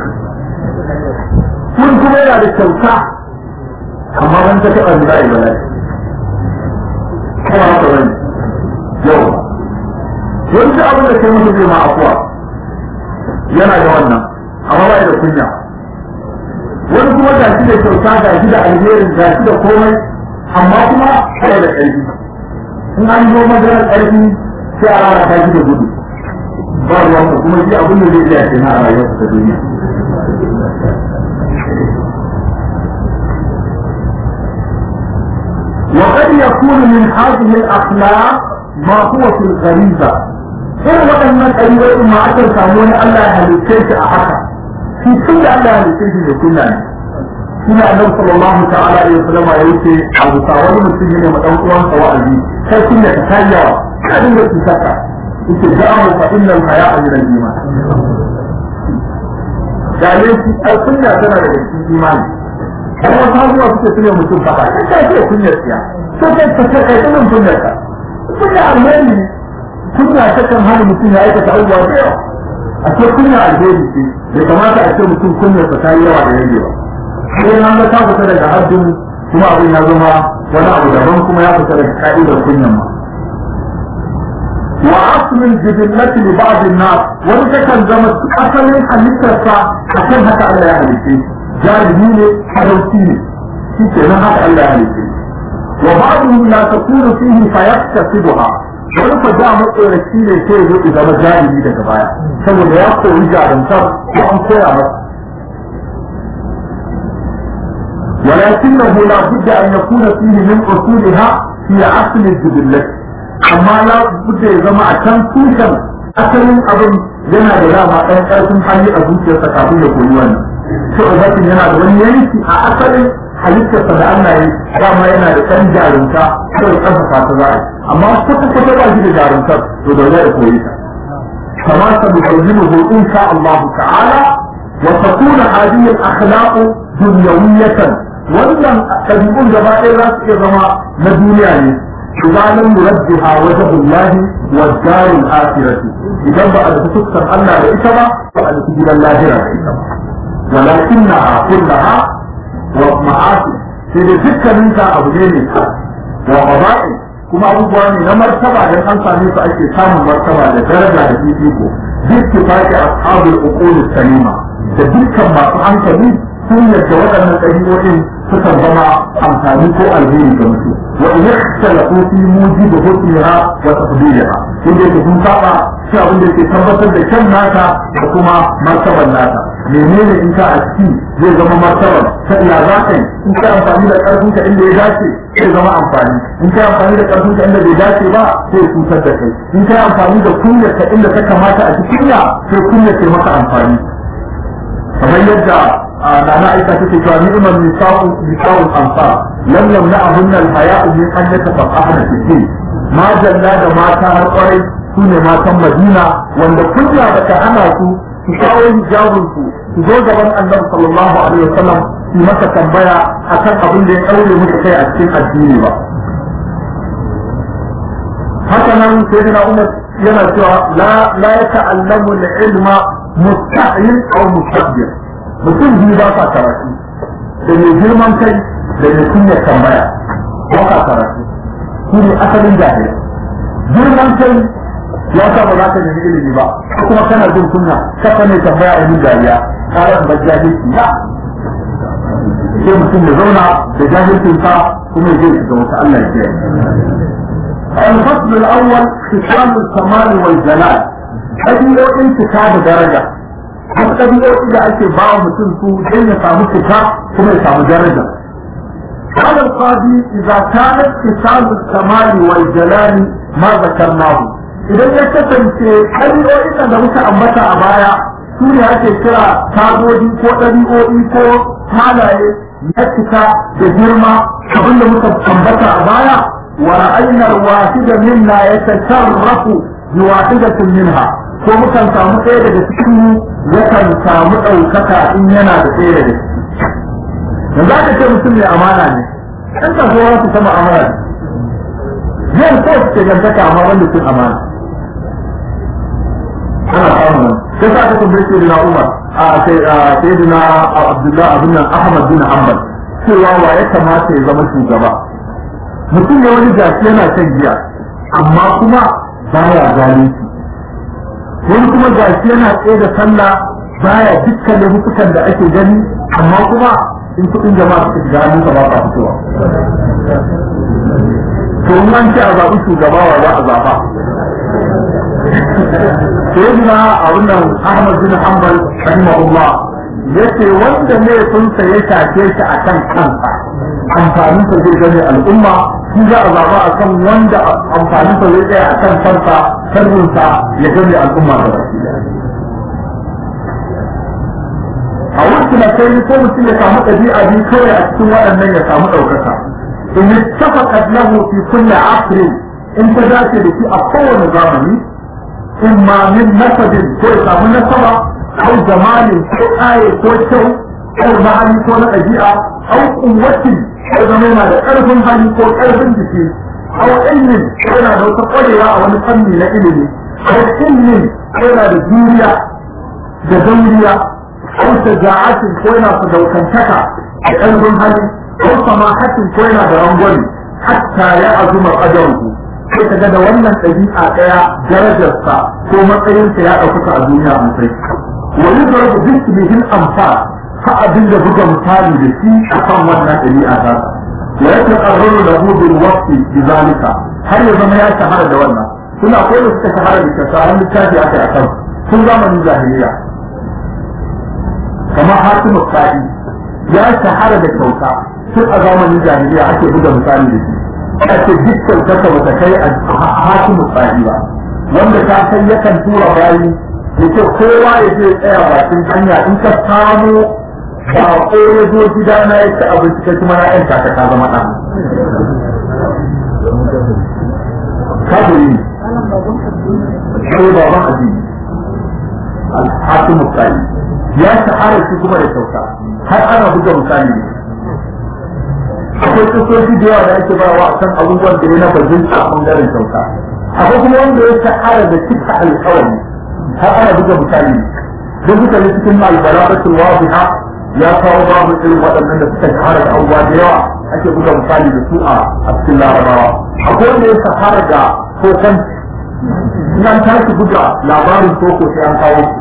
kun kuma yana da kyauta amma ban ta taɓa da ai bala'i kuma haka bane yau wani abin da kai mutum zai ma afuwa yana da wannan amma ba da kunya wani kuma ga shi da kyauta ga shi da alherin ga shi da komai amma kuma kai da ƙarfi in an zo maganar ƙarfi sai a rana ta da gudu ba ruwan ka kuma shi abin da zai iya kenan a rayuwarsa ta duniya وقد يكون من هذه الأخلاق ما هو في الغريزة إن وأن الأيوة ما أكل سامون الله هلسيش أحكا في كل الله هلسيش يكون لنا shine annabi sallallahu ta'ala alaihi wasallam ya yace abu ta wani mutum ne ma dan uwan sa wa'azi sai kin da ta yawa ka dinga tsaka yace da'amu fa inna al-haya'a min al-iman da ne shi al-sunna tana da cikin imani kuma sabuwa suke tuna mutum fa kai kai ce kunya tsiya sai kai ka kai kai kunya kunya ka kunya alheri kunya ta kan hana mutum ya aikata abubuwa da yawa a ce kunya alheri ce bai kamata a ce mutum kunya ta yi yawa da yanke ba sai an ga ta fita daga haddin kuma abin ya zama wani abu daban kuma ya fita daga ka'idar kunyan ma wa aslin jibillati li ba'd an-nas wani takan zama asalin halittarsa akan haka Allah ya halice jahili ne harauci ne shi ke nan haka Allah ya halice wa ba'dhum la takunu fihi fayaktasibuha wani fa da matsoraci ne sai ya zo zama jahili daga baya saboda ya koyi jarumtar ko an koya masa ولكنه لا بد أن يكون فيه من أصولها في أصل الجبلة أما لا بد إذا ما كان توشن أصل أبن yana da dama ɗan ƙarfin hali a zuciyarsa kafin ya koyi wannan shi ubatin yana da wani yanki a asalin halittarsa da Allah ya dama yana da ɗan jarumta kawai ƙarfafa ta za a yi amma kwata kwata ba shi da jarumtar to da ya koyi ta kama sa mu'ayyinuhu insha Allah ta'ala wa takuna hadhihi al-akhlaq dunyawiyatan wannan ɗabi'un gaba ɗaya za su iya zama na duniya ne idan muraddiha wajhullahi wa darul akhirati idan ba a da fuskar Allah da ita ba ba a da gidan lahira da ita ba walakinnaha kullaha wa ma'asi sai da dukkanin ta abu ne ne wa qada'i kuma abubuwa ne na martaba dan an same su ake samun martaba da daraja da fifiko dukkan faki ashabul uqul salima da dukkan masu hankali sun yadda waɗannan ɗabi'o'in sukan zama amfani ko alheri ga mutum wa in ikhtalafu fi mujib husniha wa tafdiliha inda yake sun saba shi abin da yake tabbatar da kyan nata da kuma martaban nata menene in ka a ciki zai zama martaban ta iya za ka yi in ka amfani da ƙarfin ka inda ya dace zai zama amfani in ka amfani da ƙarfin ka inda bai dace ba sai cutar da kai in ka amfani da kunyar ka inda ta kamata a cikin ya sai kunyar ta maka amfani kamar yadda nana aisha take cewa ni'mal nisa'u nisa'ul ansar lam yamna'hunna al-haya'u min an yatafaqahna fi din majalla da mata har kwarai su ne matan madina wanda kunya da ta hana su su kawo hijabin su su zo gaban annabi sallallahu alaihi wasallam su masa tambaya akan abin da ya daure musu kai a cikin addini ba haka nan sai da umar yana cewa la la yata'allamu al-ilma mustahil aw mustabbir mutum biyu ba sa karatu da mai girman kai da mai kunya tambaya ba sa karatu shi ne asalin jahili girman kai ya sa ba za ka nemi ilimi ba ko kuma kana jin kunya kafa ne tambaya a yin dariya karan ba jahilci ba sai mutum ya zauna da jahilcinsa kuma ya je shiga wata Allah ya kiyaye الفصل الأول خصال الكمال والجلال ɗabi'o'in cika da daraja wasu ɗabi'o'i da ake ba wa mutum su don ya samu cika kuma ya samu daraja قال القاضي إذا كانت خصال الكمال والجلال ما ذكرناه idan ya kasance ɗabi'o'in da muka ambata a baya su ne ake kira tagodi ko ɗabi'o'i ko halaye na cika da girma abinda muka ambata a baya ورأينا الواحد منا يتشرف بواحدة منها ko mukan samu ɗaya daga cikin yakan samu ɗaukaka in yana da ɗaya daga ciki da za ka ce mutum mai amana ne ɗan kasuwa su sama amana ne zai ko su ke gantaka amma wanda sun amana ana samun sai sa ka tambaye shi da Umar a sai da Abdullahi abin nan Ahmad bin Hanbal cewa wa ya kamata ya zama shugaba mutum ne wani gashi yana shan giya amma kuma baya zalunci wani kuma gashi yana tsaye da sallah baya dukkan laifukan da ake gani amma kuma in kuɗin jama'a suka shiga hannunsa ba sa fitowa to in an ce a zaɓi shugaba wa za a zaɓa sayyidina a wannan Ahmad bin Hanbal rahimahullah yace wanda laifinsa ya shafe shi akan kansa amfanin sa zai gane al'umma shi za a zaba a kan wanda amfanin sa zai tsaya a kan kansa sharrinsa ya gane al'umma da baki a wasu na kai ko mutum ya samu ɗabi'a biyu kawai a cikin waɗannan ya samu ɗaukaka in yi tafaka lahu fi kulli asri in ta dace da shi a kowane zamani in ma min nasabin ko ya samu nasaba ko jamalin ko ƙaye ko kyau ko ma'ani ko na ɗabi'a au kuwatin ko zama yana da ƙarfin hali ko ƙarfin jiki au ilmin ko yana da wata ƙwarewa a wani fanni na ilimi au ilmin ko yana da juriya da dauriya au shaja'atin ko yana da daukantaka da ƙarfin hali au samahatin ko yana da rangwani hatta ya azuma qadaruhu sai ka ga da wannan ɗabi'a ɗaya darajarsa ko matsayinsa ya ɗaukaka a duniya a matsayi wa yudrabu bismihi al-amsal fa abin da buga misali da shi akan wannan ɗabi'a ta wa yake qarraru lahu bil waqti bizalika har ya zama ya shahara da wannan suna ko da suka shahara da tsarin littafi aka akan sun zamanin jahiliya kamar hatimu sa'i ya shahara da kyauta tun a zamanin jahiliya ake buga misali da shi ake dukkan kasa bata kai a hatimu sa'i ba wanda ta san yakan tura bayi yake kowa ya je tsaya bakin hanya in ka samu ba ko ya zo gida na ya ci abinci kai kuma na yanka ka ta zama ɗan. Kabiri ko baban addini al-hakimu tsari ya shahara shi kuma da kyauta har ana buga misali ne akwai kusoshi da yawa da ake bawa a kan abubuwan da ya na bajinta a ɓangaren kyauta akwai kuma wanda ya shahara da cika alkawari har ana buga misali ne don suka yi cikin albalaratul wadiha ya kawo babu irin waɗannan da suka shahara da abubuwa da yawa ake buga misali da su a cikin larabawa akwai wanda ya shahara da kokon in an tashi buga labarin koko sai an kawo su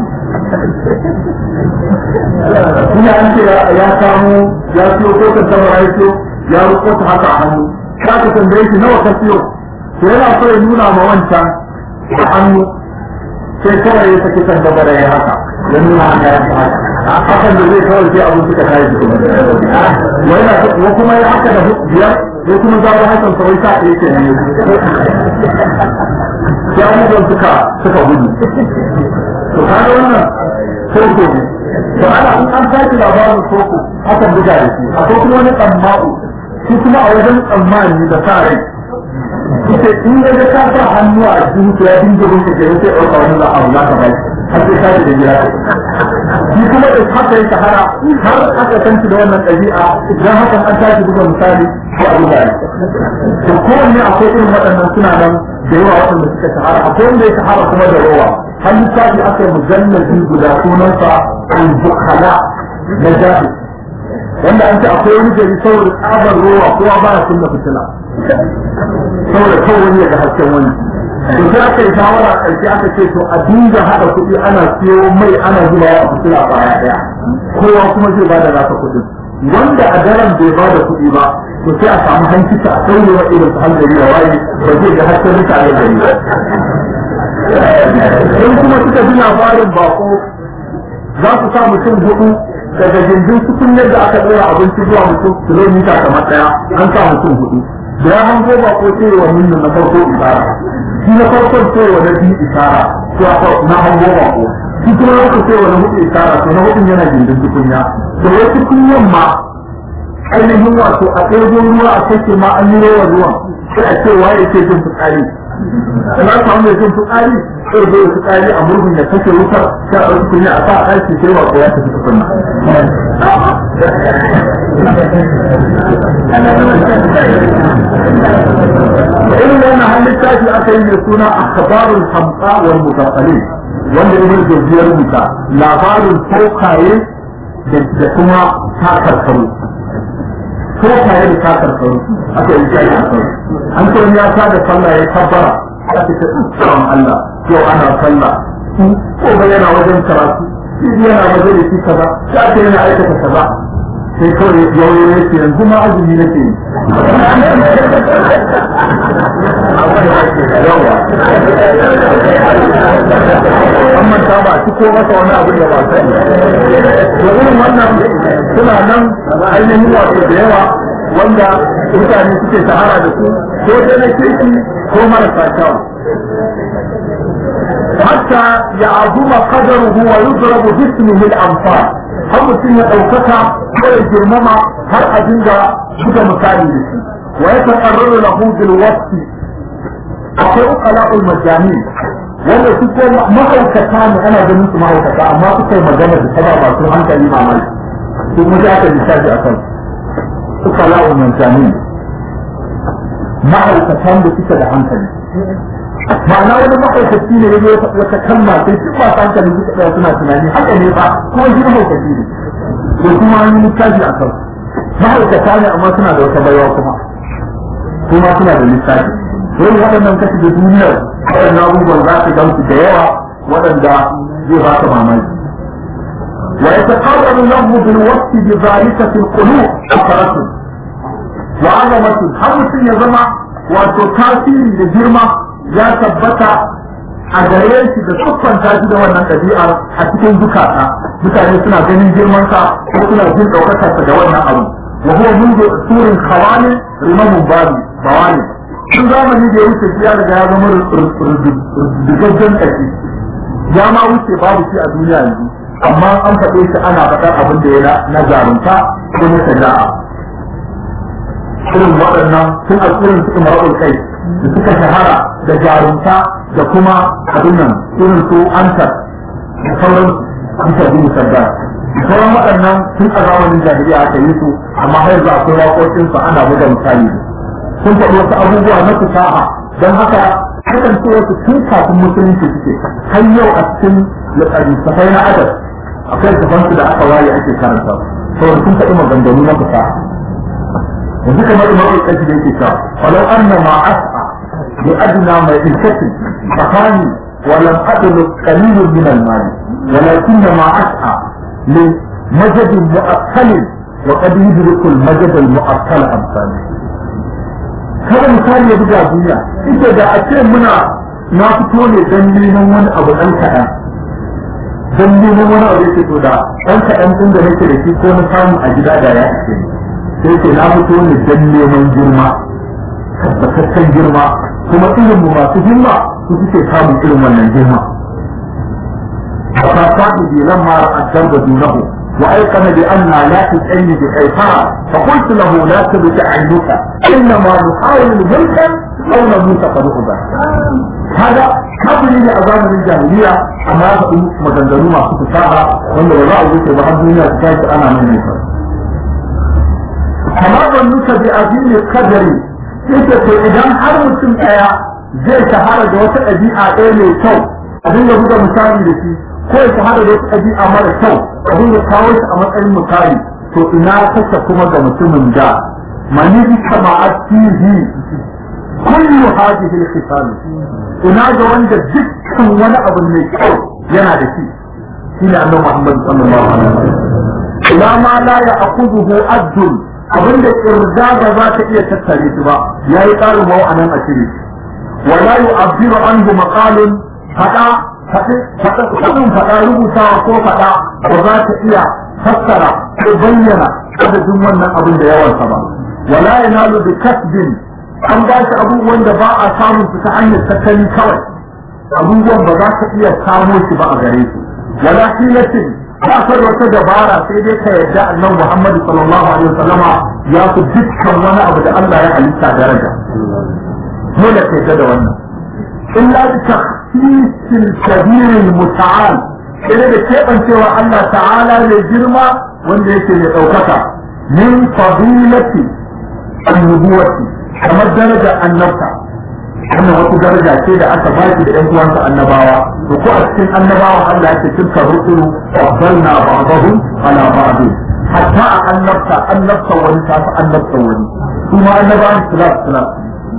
ina an ce ya samu ya siyo kokon samara ya siyo ya ruko ta haka a hannu ka ka tambaye shi nawa ka siyo to yana so ya nuna ma wancan a hannu sai kawai ya saki kan gaba da ya haka ya nuna haka ya haka hakan da zai kawai sai abin suka kai su wai na ko kuma ya haka da biyar ko kuma za hakan kawai sa ɗaya ke ne ya abubuwan suka suka gudu to kaga wannan soko ne to ana in an sake labarin soko hakan buga da shi akwai kuma wani tsamma'u shi kuma a wajen tsammani da sa rai ita ce in ga ka sa hannu a cikin ya dinga rufe ke sai ɗauka wani za a abu za ka bai har sai ka da gida shi kuma da haka ya shahara har aka san shi da wannan ɗabi'a idan hakan an tashi buga misali ko a buga to kowanne akwai irin waɗannan suna nan da yawa waɗanda suka shahara akwai wanda ya shahara kuma da rowa har littafi aka yi mujallabi guda sunansa al-bukhala na jahi wanda an ce akwai wani gari saboda tsabar rowa kowa ba ya kunna fitila saboda kawai wani ya ga hasken wani to sai aka yi shawara a ƙarshe aka ce to a dinga haɗa kuɗi ana siyo mai ana zuba a fitila baya ɗaya kowa kuma zai ba da nasa kuɗin wanda a daren bai ba da kuɗi ba to sai a samu hankita a sauye wa irin su hankali da waye ba zai ga hasken mutane gari ba in kuma suka ji labarin bako za su sa mutum hudu daga gindin sukun yadda aka tsora abinci zuwa mutum kilomita kamar daya an sa mutum hudu da ya hango ba ko ce wa min na farko isara shi na farkon ce wa na biyu isara to na hango ba ko shi kuma na uku ce wa na hudu isara to na hudun yana gindin tukunya to wai tukunyan ma ainihin wato a ɗaya ruwa a kake ma an yi rawa ruwan sai a ce waye ke jin fitsari na samu mai jin fitsari sai zai yi fitsari a murhun ya kashe wutar sai a ɗauki kunya a sa a ɗaki sai wa ko ya tafi tukunna irin wannan hannun tashi aka yi mai suna akhbarul hamqa wal mutaqalin wanda ibn jawziya rubuta labarin saukaye da kuma takarkaru saukaye da takarkaru aka yi shi a an ce ya sa da sallah ya kabbara ya ce ta tsaron Allah yau ana sallah ko ba yana wajen karatu shi yana wajen da shi kaza ya ce yana aikata kaza sai kawai yau ya ce yanzu ma azumi nake yi an manta ba ci ko masa wani abin da ba sani to irin wannan suna nan ainihin wato da yawa wanda mutane suke shahara da su ko dai na kirki ko marasa kyau hatta ya azuma qadaruhu wa yudrabu bismihi al-anfal har mutum ya ɗaukaka ko ya girmama har a dinga buga misali da shi wa ya taƙarraru lahu bil waqti akwai uqala'ul majani wanda su ko mahaukata ne ana ganin su mahaukata amma su kai magana da taba ba su hankali mamaki su mu da aka lissafi a kan uqala'ul majani mahaukatan da suke da hankali ma'ana wani mahaukaci ne ya zo wata kalma sai duk ba hankali suka tsaya suna tunani haka ne ba kuma shi mahaukaci ne to kuma an yi littafi a kan mahaukata ne amma suna da wata baiwa kuma kuma suna da littafi dole waɗannan kashi da duniyar waɗannan abubuwan za su gamsu da yawa waɗanda zai ba ka mamaki wa yataqarrabu lahu bil waqti bi dhalika fil qulub afaratu wa azamatu har mutum ya zama wato tasiri da girma ya tabbata a gare shi da siffanta shi da wannan ɗabi'ar a cikin zukata mutane suna ganin girmansa ko suna jin ɗaukakarsa da wannan abu wa huwa mundu surin khawani rimamun babi bawani tun zamani da ya wuce ya riga ya zama rigaggen ƙashi ya ma wuce babu shi a duniya yanzu amma an faɗe shi ana faɗar abin da ya na zarunta ko na shari'a irin waɗannan sun alƙirin su imara'ul kai da suka shahara da jarumta da kuma abin nan irin su antar da sauran bisa bin sadda sauran waɗannan sun a zamanin jahiliya aka yi su amma har yanzu akwai waƙoƙin su ana buga misali sun faɗi wasu abubuwa na fasaha don haka hakan ce wasu tun kafin musulunci suke har yau a cikin littattafai na adab akwai littafansu da aka waye ake karanta saboda sun faɗi maganganu na fasaha yanzu kamar imam al-qaisi da yake cewa walau anna ma as'a bi adna ma ilkati fakani wa lam adlu qalil min al-mal walakin ma as'a li majad mu'akkal wa qad yudriku al-majad al-mu'akkal amsali kada misali ya buga duniya ita da a ce muna na fito ne dan neman wani abu dan kaɗan dan neman wani abu yake to da dan kaɗan din da nake da shi ko na samu a gida da ya ce sai ce na fito ne dan neman girma tabbataccen girma kuma irin mu masu girma su suke samun irin wannan girma فقد بلما الدرب دونه وأيقن بأن لا تسألني بخيفها فقلت له لا تبت عينك إنما نحاول ملكا أو نموت فنخذ هذا قبل لي أزام الجاهلية أما أقول مجندرون مع صوت الساعة وأن الله يقول بحب الدنيا تكاد أنا من نفسي كما ظنك بأدين القدر إذا إذا حرم سمعها zai shahara da wata ɗabi'a ɗaya mai kyau abin da buga misali da shi ko ya shahara da wata ɗabi'a mara kyau abin da kawo shi a matsayin misali to ina kasa kuma ga mutumin da mani kama atihi kullu hadhihi al-khisal ina ga wanda dukkan wani abu mai kyau yana da shi shine annabi Muhammad sallallahu alaihi wasallam ila ma la ya'khudhuhu addun abin da kirda ba za ta iya tattare shi ba yayi ƙarin ma'anan a shiri ولا يعبر عنه مقال فدا فدin fada rubutawa ko fada ba za ta iya fassara ko bayyana adadin wannan abin da yawansa ba wala yanalu bi kasbin an ba shi abubuwan da ba a samun su ta hanyar tattali kawai abubuwan ba za ka iya samo shi ba a gare su wala hilatin ba ka da wata dabara sai dai ka yarda annabi Muhammad sallallahu alaihi wasallama ya fi dukkan wani abu da Allah ya halitta daraja dole ka yarda da wannan illa bi takhsisil kabir muta'al sai da kebancewa Allah ta'ala mai girma wanda yake mai daukaka min fadilati annubuwati kamar daraja annabta wannan wata daraja ce da aka baki da ɗan uwansa annabawa to ko a cikin annabawa Allah yake tilka rusulu faddalna ba'dahum ala ba'd hatta a annabta annabta wani ta fi annabta wani kuma annabawan sulat sulat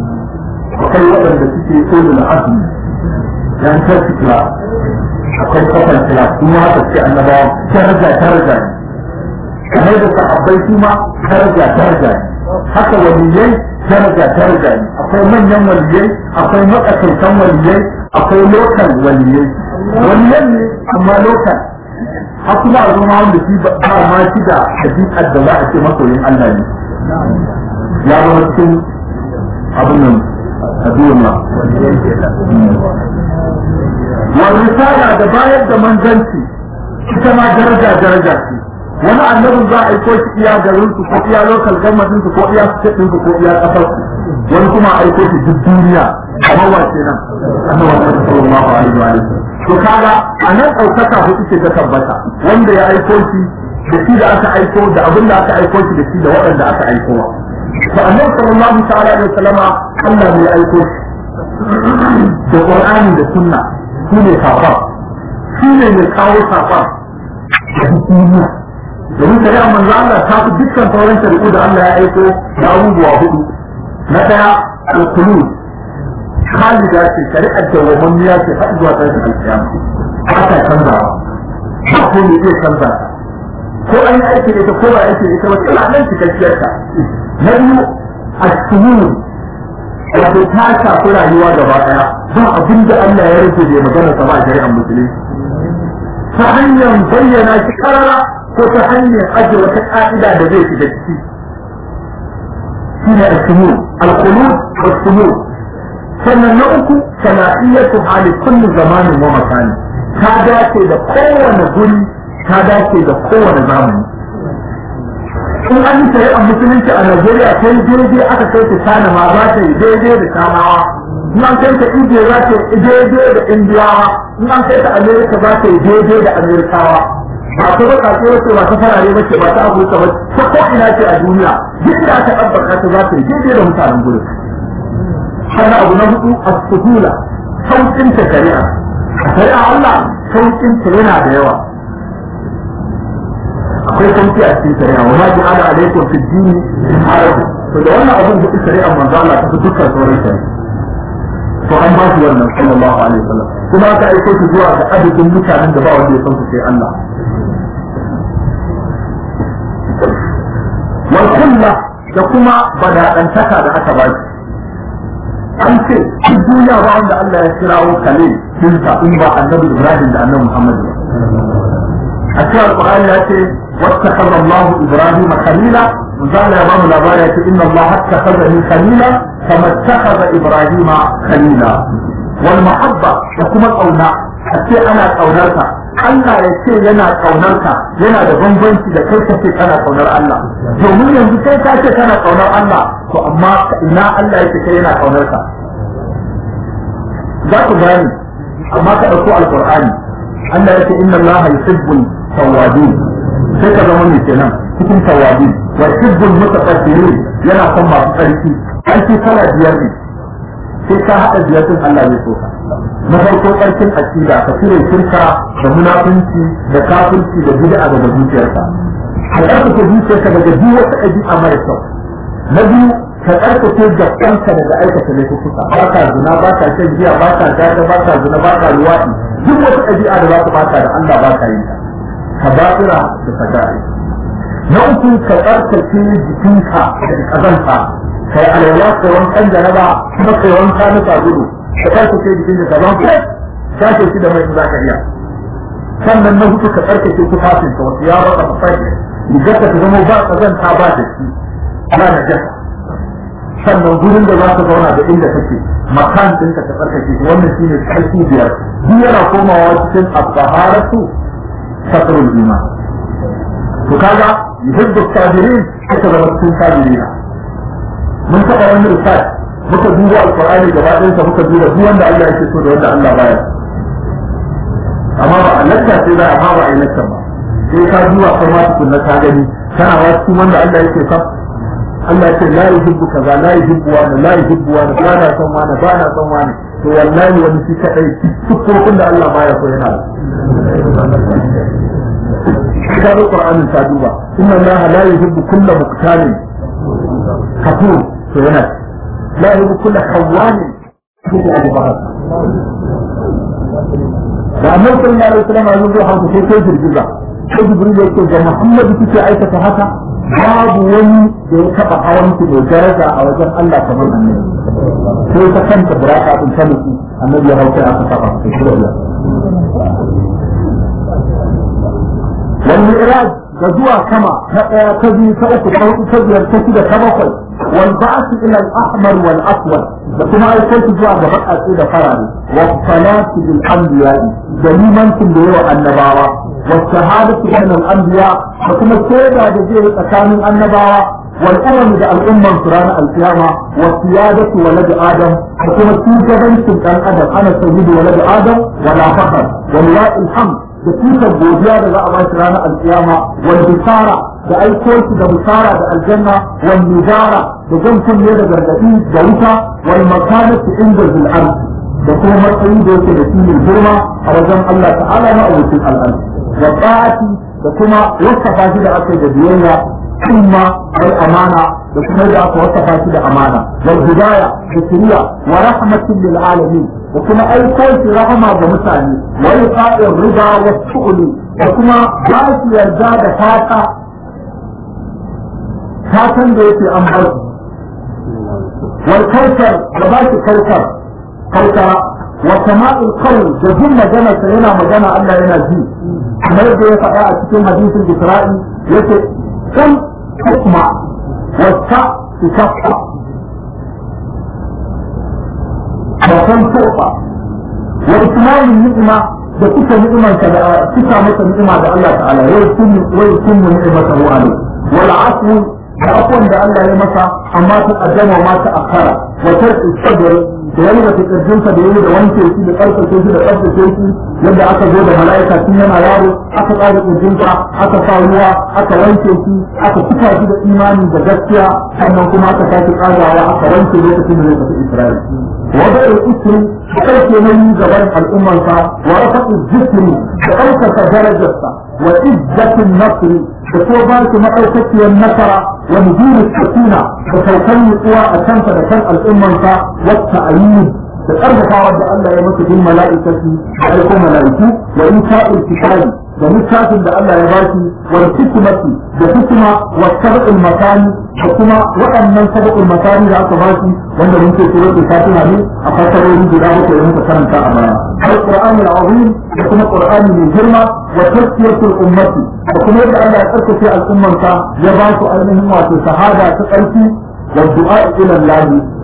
akwai waɗanda suke ulul azmi yan tafi kila akwai kafan kila kuma haka ce annabawa daraja daraja ne kamar da sahabbai kuma daraja daraja ne haka waliyai daraja daraja ne akwai manyan waliyai akwai matsakaitan waliyai akwai lokal waliyai waliyan ne amma lokal har kuma a zama wanda shi ba ma shi da hakikar da za a ce masoyin Allah ne ya zama cikin abin nan addu'a والرسالة da bayar da manzanci ita ma daraja daraja ce wani annabin za a aiko shi iya garin su ko iya local government su ko iya state su ko iya kasar su wani kuma a aiko shi duk duniya kamar wace nan annabi sallallahu alaihi wa sallam to kaga a nan ɗaukaka hudu ce ta tabbata wanda ya aiko shi da shi da aka aiko da abin da aka aiko shi da shi da waɗanda aka aiko wa to annabi sallallahu ta'ala alaihi wasallama Allah ne ya aiko shi da Qur'ani da Sunna shi ne safa shi ne mai kawo safa da duniya domin shari'ar manzo Allah ta fi dukkan sauran shari'u da Allah ya aiko da abubuwa hudu na daya al-qulub khalida ce shari'ar da wamaniya ce har zuwa tashin alkiyama ba ta canzawa ba ko ne zai canza ko an yi aiki da ita ko ba aiki da ita ba tana nan cikakkiyar ta na biyu as-sunun wato ta shafi rayuwa gaba daya ba abin da Allah ya rufe da magana sa ba a shari'ar musulunci ta hanyar bayyana shi karara ko ta hanyar ajiye wata ka'ida da zai shiga ciki shine al-sunun al-qulub was-sunun sannan na uku sana'iyatu hali kulli zamanin wa makani ta dace da kowane guri ta dace da kowane zamani in an yi shari'ar musulunci a Najeriya ta yi daidai aka kai ta China ma za ta yi daidai da Chinawa in an kai ta India za ta yi daidai da Indiyawa in an kai ta Amerika za ta yi daidai da Amerikawa ba ta baka ce wace ba ta farare bace ba ta Afirka ba ta ko ina ce a duniya duk da aka tabbata ta za ta yi daidai da mutanen gurin sannan abu na hudu as-suhula saukin ta shari'a a shari'a Allah saukin ta yana da yawa akwai sauki a cikin shari'a wa ma ja'ala alaikum fi dini haraji to da wannan abun da shari'a manzo Allah ta fi dukkan sauran shari'a to an ba shi wannan sallallahu alaihi wasallam kuma aka aiko shi zuwa ga adadin mutanen da ba wanda ya san su sai Allah wal kulla da kuma badadantaka da aka ba shi an ce duk duniya ba wanda Allah ya kirawo kalil dinsa in ba annabi Ibrahim da annabi Muhammad ba a cikin alƙur'ani ya ce واتخذ الله ابراهيم خليلا وقال يا بابا الاباية ان الله اتخذني خليلا كما اتخذ ابراهيم خليلا والمحبة وكما الأولى حتى أنا أولادها Allah ya ce yana kaunar ka yana da bambanci da kai kace kana kaunar Allah domin yanzu kai ka ce kana kaunar Allah to amma ina Allah yake kai yana kaunar ka za ku gane amma ka dauko alqur'ani Allah yake inna Allah yuhibbul tawwabin sai ka zama mai kenan cikin tawwabin wa yuhibbul mutatahhirin yana son masu tsarki an ce kala biyar ne sai ka haɗa biyar din Allah zai so ka na farko ƙarfin aƙida ka cire shirka da munafunci da kafirci da bid'a daga zuciyarka ka ƙarfafa zuciyarka daga duk wata ɗabi'a mara kyau na biyu ka ƙarfafa gabanka daga aikata laifuka ba ka zina ba ka shan giya ba ka gada ba ka zina ba ka luwaɗi duk wata ɗabi'a da za ka bata da Allah ba ka yin ta ka ba'ira da sagari na uku ka ƙarfafa jikinka da ƙazanta kai alwala kai wankan jaraba kuma kai wanka na sabulu ka tsarkake jikin da gaban ku shafe shi da mai za ka iya sannan na hudu ka tsarkake tufafin ka wasu yaro ka fasai rigar ka ta zama ba kazanta ba da shi ana da jaka sannan gurin da za ka zauna da inda kake makan din ka tsarkake shi wannan shine tsarki biyar duk yana komawa cikin abbaharatu satrul iman to kaga yuhibbu sabirin aka zama cikin sabirina mun taɓa wani research muka duba alqur'ani gaba ɗayan sa muka duba duk wanda Allah yake so da wanda Allah baya amma ba Allah sai da amma ba Allah ba sai ka duba kai ma tukun na ka gani kana wa cikin wanda Allah yake son Allah ce la yuhibbu kaza la yuhibbu wa la yuhibbu wa ba na son wani ba na son wani to wallahi wani shi kadai duk da Allah baya so yana ka ga Qur'anin ta duba inna Allah la yuhibbu kulla muqtalin kafur to yana لا يجب كل خوان في أبي بكر da annabi sallallahu alaihi wasallam ya zo haka sai sai girgiza sai jibril yake ga muhammadu kike aikata haka babu wani da ya taba hawan ki da daraja a wajen Allah kamar annabi sai ta kanta buraka din ta mutu annabi ya hauka aka saba sai shi Allah wal mi'raj da zuwa sama ta daya ta biyu ta uku ta hudu ta biyar ta shida ta bakwai والبعث الى الاحمر والاسود وكما يقول جوا بقى da فراري والصلاة بالانبياء دليما كل النبوة والشهادة بين الانبياء وكما سيدا دجيه تكامل النبوة والامم ده الامم سران القيامة والسيادة ولد ادم وكما سيدا كان ادم انا سيد ولد ادم ولا فخر ولله الحمد da tutar godiya da za a ba shi ranar alkiyama wal bisara da aiko shi da bisara da aljanna wal nizara da jan kunne da gargadi da wuta wal makanatu inda zil ardi da kuma matsayi da yake da shi mai girma a wajen Allah ta'ala na abokin al'adu da ta'ati da kuma wasafa shi da aka yi da biyayya kuma wal amana da kuma da aka wasafa shi da amana wal hidaya da shiriya wa rahmatin lil alamin da kuma aikon shi rahama ga mutane wa iqa'ir riba wa su'uli da kuma ba shi yarda da fata fatan da yake an bar wal kautar da ba shi kautar kautara wa sama'il qawl da jin magana sa yana magana Allah yana ji kamar yadda ya faɗa a cikin hadisin Isra'i yace kan hukma wa ta tukaffa وكم فرقة وإتمام النعمة da kuka ni'imanka da kuka masa ni'ima da Allah ta'ala wai kun wai kun ni'imata wa alai wal afu da afwan da Allah ya masa amma ta addama ma ta akara wa tarku sabr da wani da kirjinsa da yayi da wanke shi da karfafe shi da tsaftace shi yadda aka zo da mala'ika tun yana yaro aka tsara kirjinsa aka sa ruwa aka wanke shi aka cika shi da imani da gaskiya sannan kuma aka sake tsagawa aka wanke lokacin da zai tafi Isra'ila وضع الاسم بحيث من جبل الأمة ورفع الذكر بأوسط درجة وعزة النصر بصوبات مأوسط النصر ونزول السكينة بسوكين قوى أشمس لكن الأمة والتأييد بأربع رب الله يمت بالملائكة عليكم ملائكة وإنشاء الكتاب da littafin da Allah ya ba shi wal hikmati da hikma wa sab'ul makani da kuma waɗannan sab'ul makani da aka ba shi wanda mun ce sura ta fatiha ne a fasarori guda uku da muka karanta a baya al-qur'ani al-azim da kuma qur'ani mai girma wa tazkiyatul ummati da kuma yadda Allah ya tsarkake al'ummarsa ya ba su ainihin wato shahada ta ƙarfi wa du'a ila Allah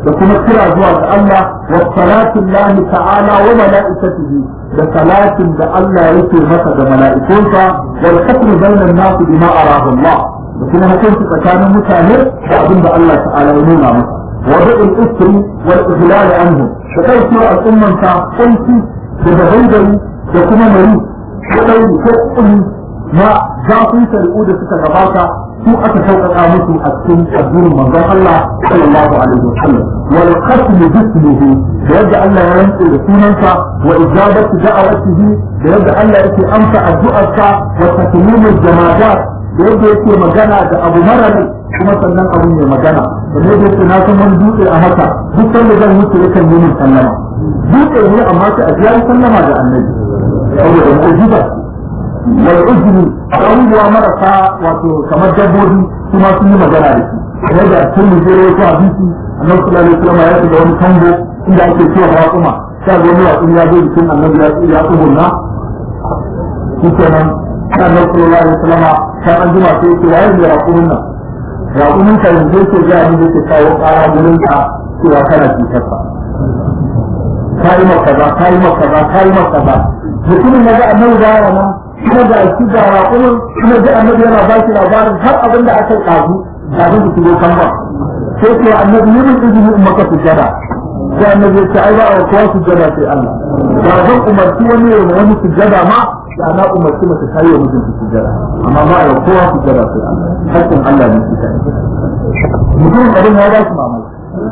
da kuma kira zuwa ga Allah wa salatin lahi ta'ala wa mala'ikatihi da salatin da Allah yake masa da mala'ikunsa wal hukm bainan nas bima arahu Allah da kuma hukunci tsakanin mutane da abin da Allah ta'ala ya nuna masa wa da'il isri wal ihlal anhu da kai al'umman ta kunci da dabaidari da kuma mari ko ɗauri ko ƙuli na zafin shari'u da suka gabata su aka sauƙaƙa musu a cikin addinin manzon Allah sallallahu alaihi wa sallam wal qasm bismihi da yadda Allah ya rantse da sunansa wa ijabatu da'awatihi da yadda Allah yake amsa addu'arsa wa takmimul jamadat da yadda yake magana da abu mara rai kuma sannan abu mai magana da yadda yake na san wani dutse a haka duk sanda zan wuce yakan yi min sallama dutse ne amma sai a ji sallama da annabi saboda mu'jiza wal ujri abubuwa marasa wato kamar dabbobi su ma sun yi magana da shi yadda a cikin mujere ko hadisi annabi sallallahu alaihi wasallam ya shiga wani kango inda ake cewa raƙuma sai ga wani wasu ya zo jikin annabi ya ya tsugunna shi kenan sai annabi sallallahu alaihi wasallam sai an jima sai ce waye ne raƙumin nan raƙumin ka yanzu yake ga ni da ke kawo ƙara gurin ka cewa kana cutarsa kayi maka ba kayi maka ba kayi maka ba mutumin ya ga annabi da yawa nan kuma da shi da raƙumin kuma da annabi yana ba shi labarin har abin da aka kazu kafin su shigo kan ba sai ce annabi yi min izini in maka sujjada sai annabi ya ce ai ba a kowa sujjada sai Allah da zan umarci wani ya yi wani sujjada ma da na umarci mace ta yi wa mijinta sujjada amma ba a kowa sujjada sai Allah hakkin Allah ne shi kai mutum abin ya ba shi mamaki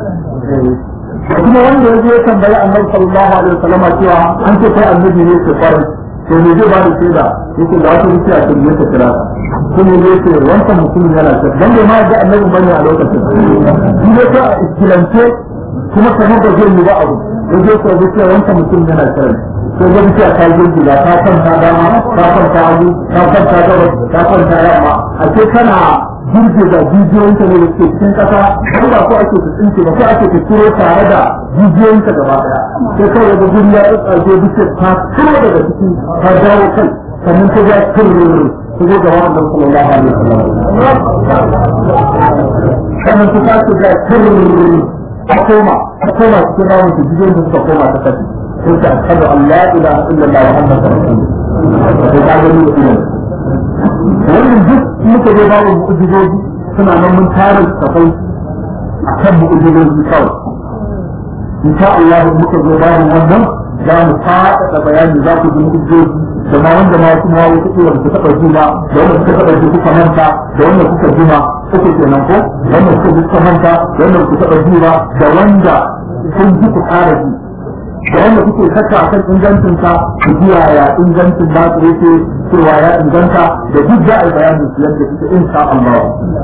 kuma wanda ya je ya tambayi annabi sallallahu alaihi wasallam cewa an ce kai annabi ne ke kwarai to me zai ba da shaida yake da wata rufiya ta ne ta kira kuma ne ce wancan mutum yana ta dan bai ma ga annabi bane a lokacin shi ne ta iskilance kuma kamar da zai yi ba abu ya je ta rufiya wancan mutum yana kira sai ga rufiya ta girgiza ta kwanta dama ta kwanta hagu ta kwanta gabas ta kwanta yamma a ce kana girgiza jijiyoyinka ne da ke cikin kasa ko ba ko ake tsinke ba ko ake turo tare da jijiyoyinka gaba daya sai kawai da guri ya tsarke bisa ta turo daga ciki ta dawo kai sannan ta ga tururu ta zo gaba da sallallahu alaihi wasallam sannan ta tashi ga tururu ta koma ta koma cikin rawun ta jijiyoyin da suka koma ta kashi sai ta ashhadu an la ilaha illallah wa muhammadur rasulullah sai ta gani da ilimi wannan duk muka je babu mu'ujizoji suna nan mun tare tafai a kan mu'ujizoji kawai insha Allah muka zo babu wannan za mu faɗaɗa bayani za ku ji mu'ujizoji da ma wanda ma kuma wasu kila ku taɓa juma da wanda kuka taɓa ji kuka manta da wanda kuka juma kuke kenan ko wanda kuka ji kuka manta da wanda kuka taɓa juma da wanda kun ji ku ƙara ji da wanda kuke saka a kan ingancinsa ku ji yaya ingancin ba su yake cewa ya inganta da duk za a yi bayanin su yadda suke insha Allah.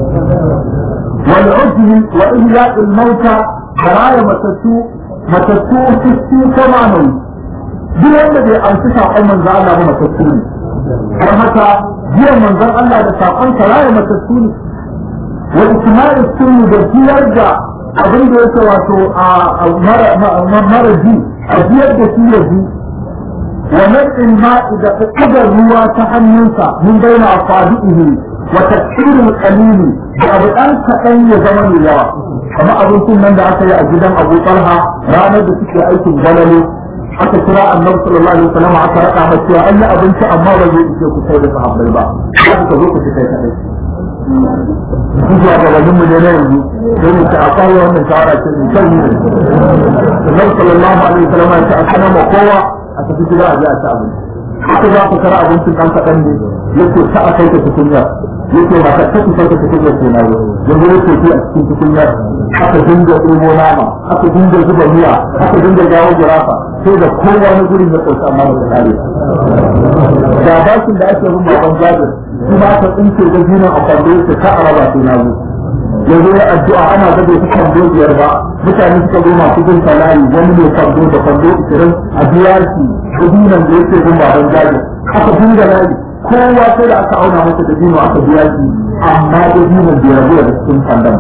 Wal ujri wa ihya'il mauta da raya matattu matattu fiski kama nan duk wanda bai amsa saƙon manzon Allah ba matattu ne. Har haka jiya manzon Allah da saƙon sa raya matattu ne. Wa ikma'is sunni da biyar da abin da yake wato a mara ji a biyar da shi ya ji wa nadin ma'i da ƙudar ruwa ta hannunsa min baina asabihi wa tafsirul qalili da abu dan kaɗan ya zama mai yawa kamar abincin nan da aka yi a gidan Abu Talha ranar da suke aikin gwalalo aka kira annabi sallallahu alaihi wasallam aka raka masa cewa an yi abinci amma ba zai ishe ku kai da sahabbai ba za ka zo ku ci kai kadai zuwa gabanin mu ne na yanzu don mu ta akwai wannan shawara ce mai kyau ne Annabi sallallahu alaihi wasallam ya ce a kana ma kowa a tafi gida a je a ci abinci haka za ku kara abincin dan kaɗan ne yake ta a kai ta tukunya yake ba ta ta kusa ta tukunya ke na yau yanzu yake fi a cikin tukunya aka dinga ɗebo nama aka dinga zuba miya aka dinga gawo girafa sai da kowa na gurin ya ƙosa amma ba ta kare da bashin da ake bin baban jabir shi ba ta tsinke da jinin a kwando yake ka a raba sai na zo yanzu ya addu'a ana gado ta kwando biyar ba mutane suka zo masu bin salayi wani mai kwando da kwando ishirin a biya shi kudinan da yake bin baban jabir aka dinga layi kowa sai da aka auna masa da dino aka biya shi amma da dino bai rabu da cikin kwandon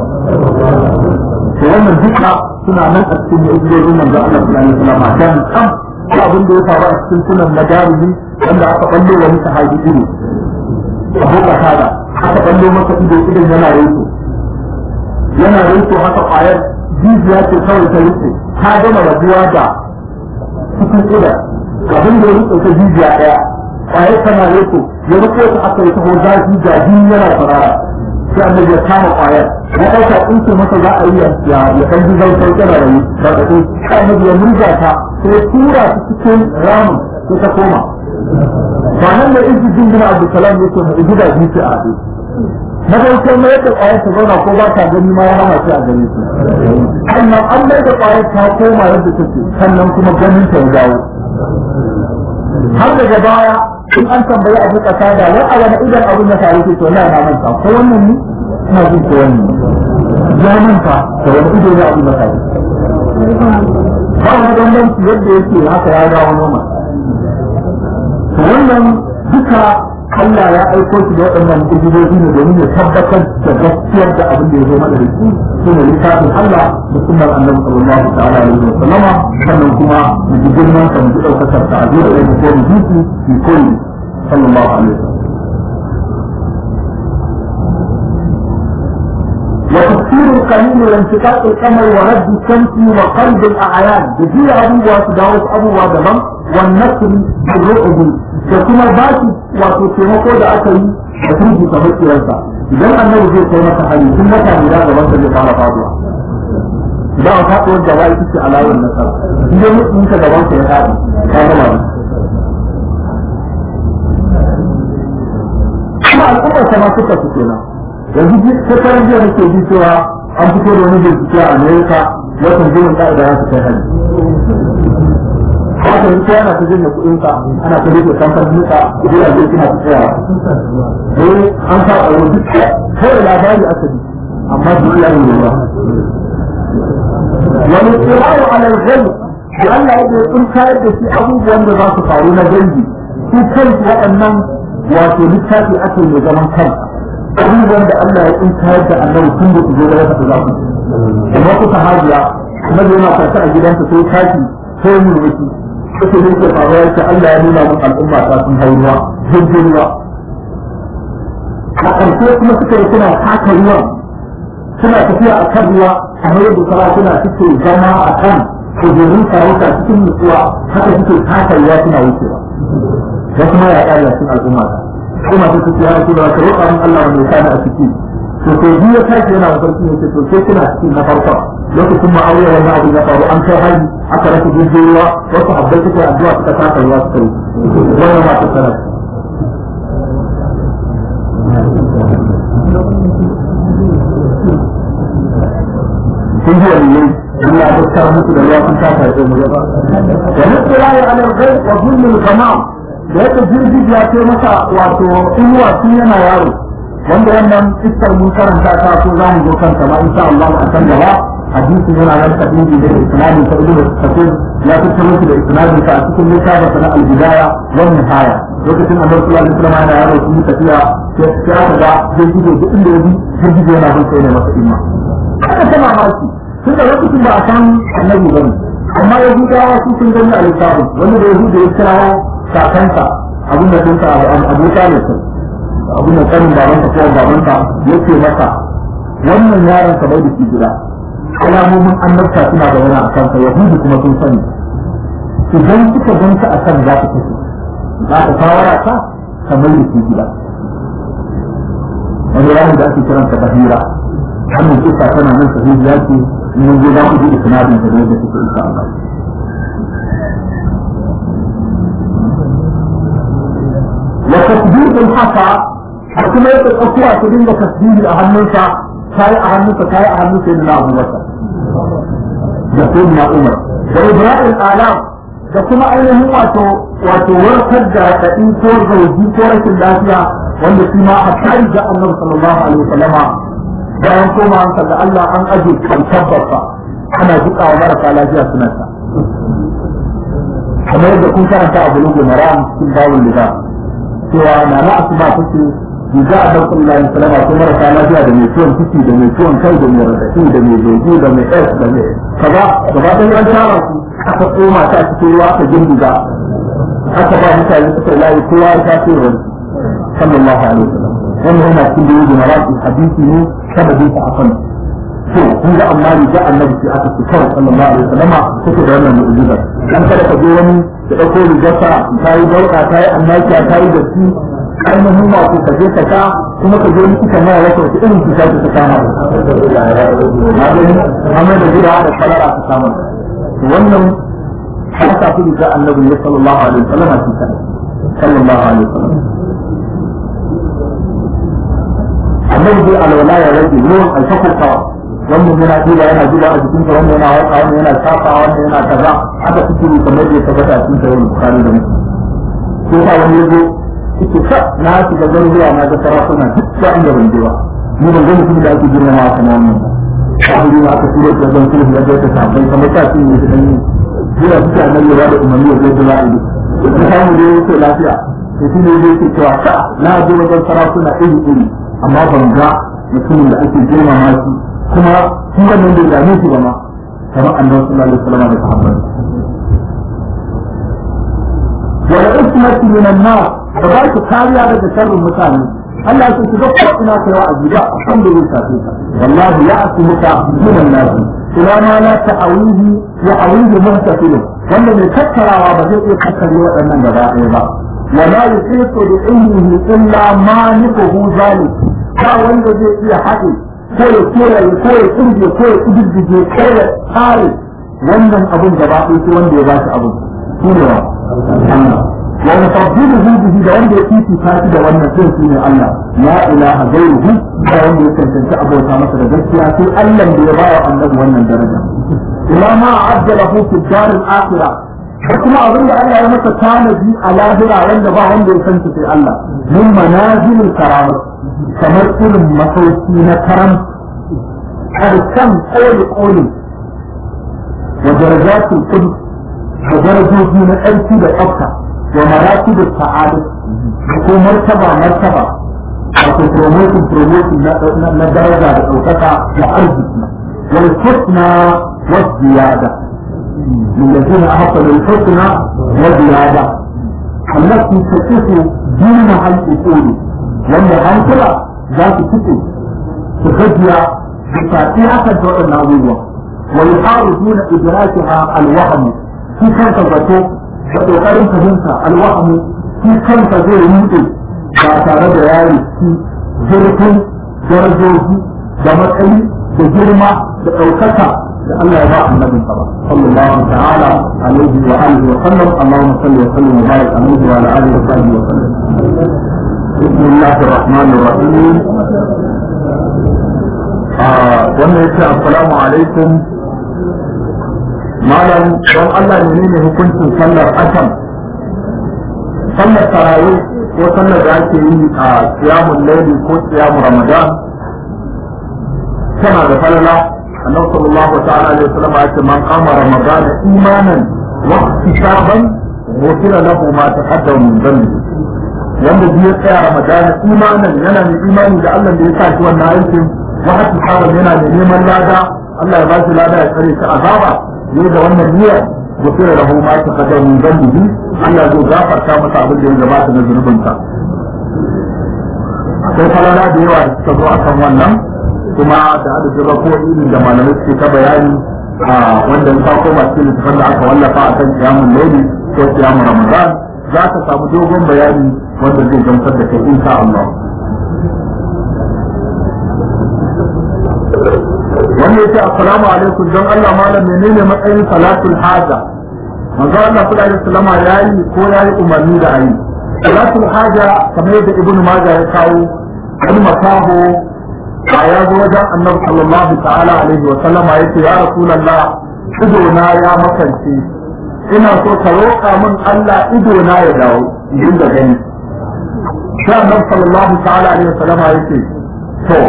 to wannan duka suna nan a cikin mu'ujizojin manzo Allah sallallahu alaihi wasallam dan kam ko abin da ya faru a cikin sunan madarimi wanda aka ballo wani sahabi ido abu kasada aka ballo masa ido idan yana rinto yana rinto haka kwayar jijiya ce kawai ta rike ta gama rabuwa da cikin ƙida abin da ya rike ta jijiya ɗaya kwaye tana riko ya rike ta aka yi taho zafi ga jini yana farara sai annabi ya kama kwayar ya ɗauka in ce masa za a yi ya ya ɗan ji zai sauke da rayu da ɗaɗe sai annabi ya murza ta sai ya tura ta cikin ramin sai ta koma ba nan da izi jingina abdulsalam ya ce mai gida biyu ce a haɗe na farko mai yadda kwayar ta zauna ko ba ta gani ma ya hana shi a gare su sannan an mai da kwayar ta koma yadda take sannan kuma ganin ta ya dawo har daga baya in an tambayi abu kasa da wai a wani idan abin ya faru ke to na na manta ko wannan ne ina jin ko wannan ya manta da wani ido ne abin ya faru ba wani bambanci yadda yake haka ya dawo noma to wannan duka Allah ya aiko shi da waɗannan ujizoji ne domin ya tabbatar da gaskiyar da abin da ya zo mana da shi shi ne littafin Allah da sunnar annabi sallallahu ta'ala alaihi wa sallama sannan kuma mu ji girman sa mu ji daukakar sa a zuwa da ko mu ji shi fi kulli sallallahu alaihi wa sallam وتفسير القليل وانشقاق القمر ورد الشمس وقلب الاعيان بجي ابو واسداوس ابو ودمم والنصر بالرعب da kuma ba shi wato taimako da aka yi da turji ta makiyarsa idan annabi zai kai masa hali tun wata guda gaban sa zai fara faduwa idan a faɗuwar da wai take alawar nasara idan mutum ka gaban sa ya faɗi ka gama ne kuma al'ummar sa ma suka su kenan yanzu shekaran jiya nake ji cewa an fito da wani bincike a Amerika watan jirin ka'ida ya su kai hali haka yi yana ta janye kuɗin ka ana ta rike kamfanin ka gidaje suna ta tsaya eh an sa a wani kawai labari aka ji amma duk ya yi ba wani tsirawo alal gani da Allah ya ce kun kayar da shi abubuwan da za su faru na dangi su kansu waɗannan wato littafi ake mai zaman kan abubuwan da Allah ya kun kayar da annabi tun da su zo da ya tafi za su kuma kuka hajiya annabi yana kwanta a gidansa sai tashi sai mulki kake ne ke faruwa yake Allah ya nuna mun al'umma ta sun hau ruwa jirgin ruwa a ƙarshe kuma suka yi suna haka ruwa suna tafiya a kan ruwa kamar yadda sarakuna suke zama a kan kujerun sarauta cikin nutsuwa haka suke haka ruwa suna wucewa da kuma ya ƙara cikin al'umma ta kuma ta suke ya rasu da ka roƙa min Allah wanda ya sani a ciki to sai biyu ya tashi yana mafarki ne to sai kuna cikin na farkon lokacin ma'aure wannan abu ya faru an kai hari aka rasa jirgin ruwa wasu abbai suka addu'a suka taka ruwa suka yi wannan ma ta sanar kun ji wani yayi Allah ya tsara muku da ruwa kun taka da mu ba wa mutsalahi ala al-ghayb wa zulmul ghamam da yake jirgin ya ce masa wato inuwa tun yana yaro wanda wannan iskar mun karanta ta ko za mu zo kanta ma insha Allah a kan gaba hadisin yana nan tabibi da isnadin ta ibnu kafir ya tattaro shi da isnadin ta a cikin littafin na al-bidaya wa nihaya lokacin annabi sallallahu alaihi wasallam yana yaro sun tafiya sai aka ga zai gudu duk inda yaji zai gudu yana bin sai ne masa imma haka ta mamaki tun da lokacin ba a san annabi bane amma yahudawa su sun gani a littafin wanda da yahudu ya kirawo kakansa abin da sun ta abu talib abin da kanin babanka ko babanka yake masa wannan yaron ka bai da shi gida alamomin annabta suna da wani a kanka yahudu kuma sun sani idan suka ganka a kan za ka kashe za ka shawara ka ka mai da shi gida wani ranar da ake kiransa bahira wannan kisa tana nan sahihi ya ce mun je za ku ji isnadin ta da yadda suke insha Allah وتسديد الحصى kuma yake tsakuwa su dinga tasbihi a hannunsa kayi a hannunsa kayi a hannun sai na Abu Bakar da sai na Umar da Ibrahim Alam da kuma ainihin wato wato warkar da raɗaɗi ko zauji ko rashin lafiya wanda shi ma a tari da Annabi sallallahu alaihi wasallama bayan koma an da Allah an aje kan tabbata ana duka wa marasa lafiya suna ta kamar yadda kun karanta a bulugu maram cikin bawul lida cewa na na asma take riga a ɗaukar Allah ya salama ko marasa lafiya da mai ciwon ciki da mai ciwon kai da mai rarrafi da mai zoji da mai s da mai kaza gaba ɗaya an tara su aka tsoma ta cikin ruwa aka girgiza aka ba mutane suka layi kowa ya tafi wani sallallahu alaihi wasallam wannan yana cikin da yi maraƙi hadisi ne sababin sa akan to kun ga amma riga annabi sai aka ci kawai sallallahu alaihi wasallama take da wannan mu'jiza dan kada ka je wani da dauko rigarsa ta yi dauka ta yi annakiya ta yi datti ainihin ma ko ka je ka ka kuma ka je wani kuka mara wata wata irin cuta ta ta kama na gani amma da gida da kalara ta kama wannan har ta fi riga annabi ne sallallahu alaihi wasallama shi kan sallallahu alaihi wasallam annabi zai alwala ya rage ruwan alfakurkawa wannan yana duba yana duba a jikinsa wannan yana waka wannan yana shafa wannan yana kaza haka suke yi kamar da ya tabbata a cikin sahih bukhari da muslim ko ba wani yazo yake sa na shiga garuruwa na ga sarakuna duk da inda ban je ba ni ban ga mutum da ake girmama kamar wannan kafin aka turo da zan sulhu da ta sabai kamar ta ce ne da dan jira suke annabi ya da umarni ya zai da la'idu da samu da yake lafiya to shi ne yake cewa ka na je wajen sarakuna iri iri amma ban ga mutumin da ake girmama shi kuma shi wannan bai dame shi ba ma kamar annabi sallallahu alaihi wasallam da sahabbai wala ismati min an-nar da ba ki kariya daga sharrin mutane Allah ya ce ga ko ina kai wa ajiba san da yake tafi wallahi ya asmuka min an-nas ila ma la ta'awihi wa awihi muhtafil wanda mai tattarawa ba zai iya tattare waɗannan gaba ɗaya ba ولا يحيط بعلمه إلا مانعه ذلك ba wanda zai iya haɗe ko ya koya ko ya kirge ko ya kididdige ko ya tsare wannan abun gaba ɗaya sai wanda ya ba shi abun shi ne wa wa mufaddiluhu bihi da wanda ya fifita shi da wannan sai shi ne Allah la ilaha ghayruhu da wanda ya tantance abota masa da gaskiya sai Allah da ya ba wa annabi wannan daraja ila ma ajjalahu fi dar al-akhirah da kuma abin da Allah ya masa tanadi a lahira wanda ba wanda ya san sai Allah min manazilul karamah kamar irin masauki na karam karshen koli koli wa darajatul qudus da darajoji na ƙarfi da tsafta wa marati da sa'ada da ko martaba martaba wato promotion promotion na daraja da ɗaukaka da arziki wal husna wa ziyada للذين أحسنوا الحسنى وزيادة التي تصف دينها الأصول wanda hankula za su fito su gajiya da tafi haka da waɗannan abubuwa wa yuharu duna idrakiha alwahm shi kanka zato da kokarin fahimta alwahm shi kanka zai rude ba tare da yari shi zurfin darajoji da matsayi da girma da ɗaukaka da Allah ya ba annabin sa ba sallallahu ta'ala alaihi wa alihi wa sallam Allahumma salli wa sallim wa barik alaihi wa ala alihi wa sahbihi wa sallam بسم الله الرحمن الرحيم wannan yake assalamu alaikum malam don Allah ne ne hukuncin sallar asam sallar tarawih ko sallar da ake yi a siyamun laili ko siyamun ramadan tana da falala annabi sallallahu ta'ala alaihi wasallam ya ce man qama ramadan imanan wa ihtisaban ghufira lahu ma taqaddama min dhanbi wanda biyu tsaya ramadana imanin yana mai imani da Allah da ya sa shi wannan aikin wa hatta saban yana da neman lada Allah ya ba shi lada ya tsare shi azaba ne da wannan niyyar gufira lahu ma taqaddama min dhanbihi Allah zai gafarta masa abin da ya gabata na zunubinsa akwai falala da yawa da suka zo akan wannan kuma da adadin rako'i da malamai suke ta bayani a wanda ya kawo masu littafin da aka wallafa akan kiyamun laili ko kiyamun ramadan za ka samu dogon bayani wanda zai gamsar da kai insha Allah. Wanda yake assalamu alaikum don Allah malam menene matsayin salatul haja? Manzo Allah sallallahu alaihi wasallam yayi ko yayi umarni da ayi. Salatul haja kamar yadda Ibn Majah ya kawo wani makaho a ya zo wajen Annabi sallallahu ta'ala alaihi wa sallama yace ya Rasulullah ido na ya makance ina so ka roƙa min Allah ido na ya dawo in da gani sai annabi sallallahu ta'ala alaihi wasallam yake to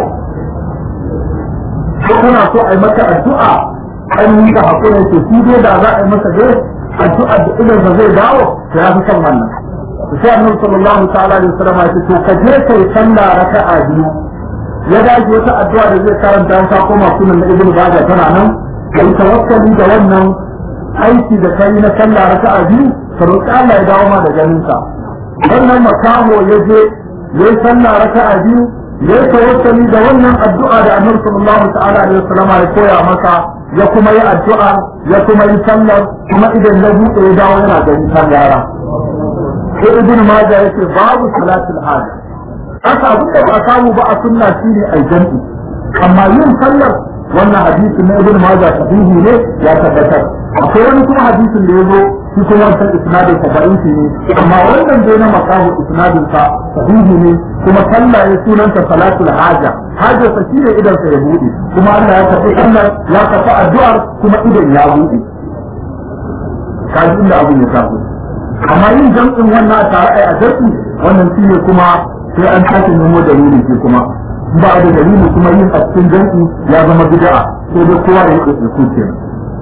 ko kana so ai maka addu'a an yi da hakuri ce shi dai da za a yi maka dai addu'a da idan sa zai dawo to ya fi kan wannan sai annabi sallallahu ta'ala alaihi wasallam yake to ka je kai sallah raka'a biyu ya dace wata addu'a da zai karanta ta koma sunan na ibnu bajah tana nan kai tawakkali da wannan aiki da kai na sallah raka'a biyu ka roƙi Allah ya dawo ma da ganin ka wannan makaho ya je ya yi sallah raka'a biyu ya yi tawassali da wannan addu'a da annabi sallallahu ta'ala alaihi wasallam ya koya masa ya kuma yi addu'a ya kuma yi sallar kuma idan na buɗe ya dawo yana gani kan yara sai ibn majah yake babu salatul haja haka abin da ba a samu ba a sunna shine ai jam'i amma yin sallar wannan hadisin na ibn majah sahihi ne ya tabbatar akwai wani kuma hadisin da ya zo shi kuma wancan isnadin sa da'ifi ne amma wannan dai na makahu isnadin sa sahihi ne kuma sallah ya sunanta salatul haja haja sa shine idan sa ya bude kuma Allah ya tafi sallar ya tafi addu'ar kuma idan ya bude kaji inda abin ya tafi amma yin jam'in wannan tare a jam'i wannan shine kuma sai an tashi nemo dalili ke kuma ba da dalili kuma yin a cikin jam'i ya zama bid'a sai dai kowa ya yi kuskure kenan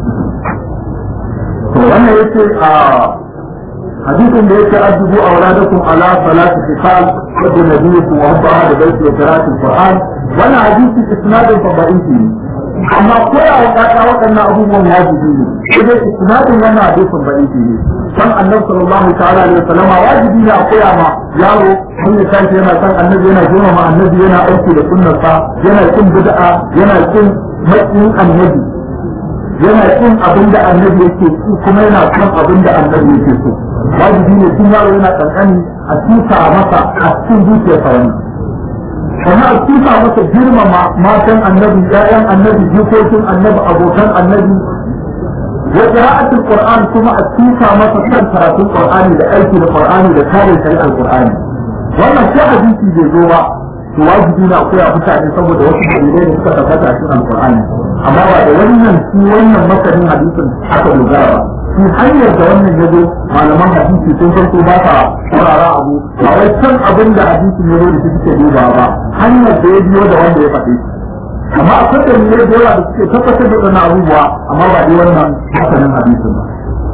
to wannan yace a hadisin da yake addubu auladakum ala salati fisal wa nabiyyikum wa hubba da baiti wa qira'atul qur'an wannan hadisi isnadin fa da'ifi ne amma koya wa kaka waɗannan abubuwan wajibi ne sai dai isnadin wannan hadisin da'ifi ne san annabi sallallahu ta'ala alaihi wasallam wajibi ne a koya ma yaro mun ya tashi yana san annabi yana girmama annabi yana aiki da sunnarsa yana kin bid'a yana kin matsayin annabi yana kin abin da annabi yake so kuma yana kan abin da annabi yake so wajibi ne tun yaro yana kankani a tusa masa a cikin zuciyarsa wani kuma a tusa masa girmama matan annabi ƴaƴan annabi jikokin annabi abokan annabi wa qira'atul qur'an kuma a tusa masa kan karatun qur'ani da aiki da qur'ani da kare shari'ar qur'ani wannan ko hadisi bai zo ba to wajibi na koya mutane saboda wasu dalilai da suka tabbata a cikin alqur'ani amma ba da wannan shi wannan masanin hadisin aka dogara ba shi hanyar da wannan ya zo malaman hadisi sun farko ba sa saurara abu ba wai can abin da hadisin ya zo da shi suke duba ba hanyar da ya biyo da wanda ya faɗi amma akwai da ne da yawa da suke tabbatar da wannan abubuwa amma ba dai wannan masanin hadisin ba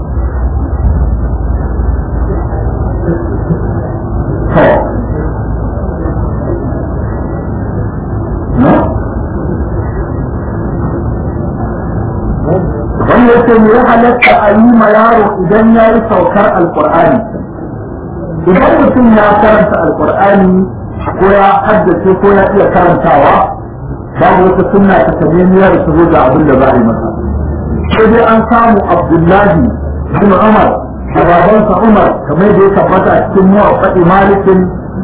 wani yake ne ya halatta a yi ma yaro idan ya yi saukar alkur'ani idan mutum ya karanta alkur'ani ko ya haddace ko ya iya karantawa babu wata sunna ta tabbiyar da zo da abin da za a yi masa sai dai an samu abdullahi bin umar da babansa umar kamar da ya tabbata a cikin muwaffaqi malikin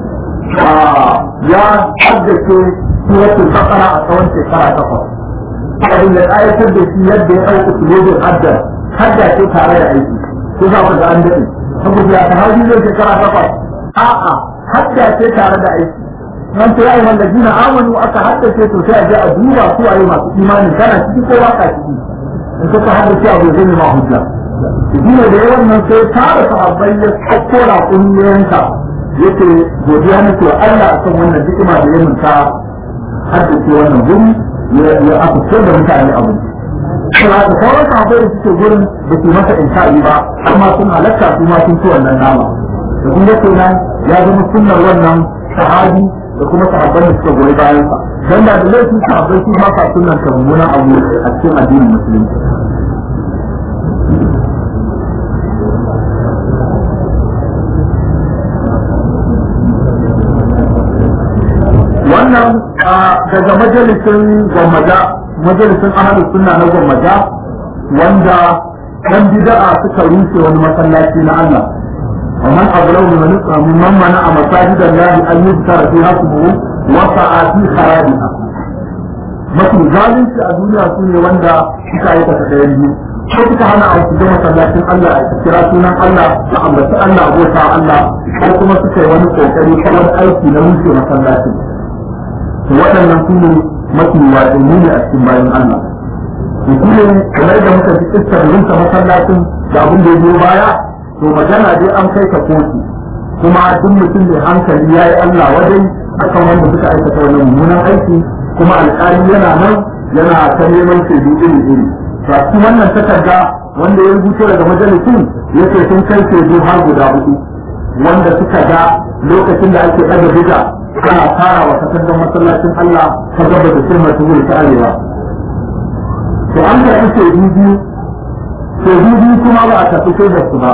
ya haddace suratul baqara a tsawon shekara takwas abin da ayatar da shi yadda ya ɗauka sulobin haddar hadda ce tare da aiki ko za ku ga an daɗe saboda ya sahabi zai shekara takwas a'a hadda ce tare da aiki nan ta yi wanda jina amanu aka haddace to sai a je a duba su a yi masu imani kana ciki ko baka ciki in ka ka haddace abu zai ne ma hujja shi ne da yawan nan sai tara sahabbai ya kokkora kungiyoyinka yake godiya nake wa Allah akan wannan hikima da ya minta haddace wannan guri ya aka ce da mutane abu kuma da sauran sahabbai da suke gurin da su masa insha'i ba amma sun halatta su ma sun ci wannan nama da kun ga kenan ya zama sunnar wannan sahabi da kuma sahabban da suka goyi bayan sa dan da laifin sahabbai su ma ka sunnar ta mummunan abu a cikin addinin musulunci wannan daga majalisin gwammaja majalisin ahalus sunna na gwammaja wanda ɗan bid'a suka rushe wani masallaci na Allah ومن أظلم ممن منع مساجد الله أن يذكر فيها اسمه وسعى في خرابها mafi zalunci a duniya su ne wanda suka aikata ɗayan biyu ko suka hana a shiga masallacin Allah a kira sunan Allah a ambaci Allah abota Allah ko kuma suka yi wani kokari kamar aiki na rushe masallacin waɗannan su ne mafi wadanni ne a cikin bayan Allah. Da su ne kamar da muka ji iskar rinka masallacin da abin da ya biyo baya, to magana dai an kai ka kotu. Kuma duk mutum mai hankali ya yi Allah wajen akan wanda suka aikata wannan mummunan aiki, kuma alƙali yana nan yana ta neman shaidu iri iri. To a cikin wannan takarda wanda ya rubuto daga majalisin ya ce sun kai shaidu har guda hudu. Wanda suka ga lokacin da ake ɗaga bida ana fara wa takardar masallacin Allah ta gaba da sirma ta ta arewa. To an karɓi shaidu biyu, shaidu biyu kuma ba a tafi sai da su ba.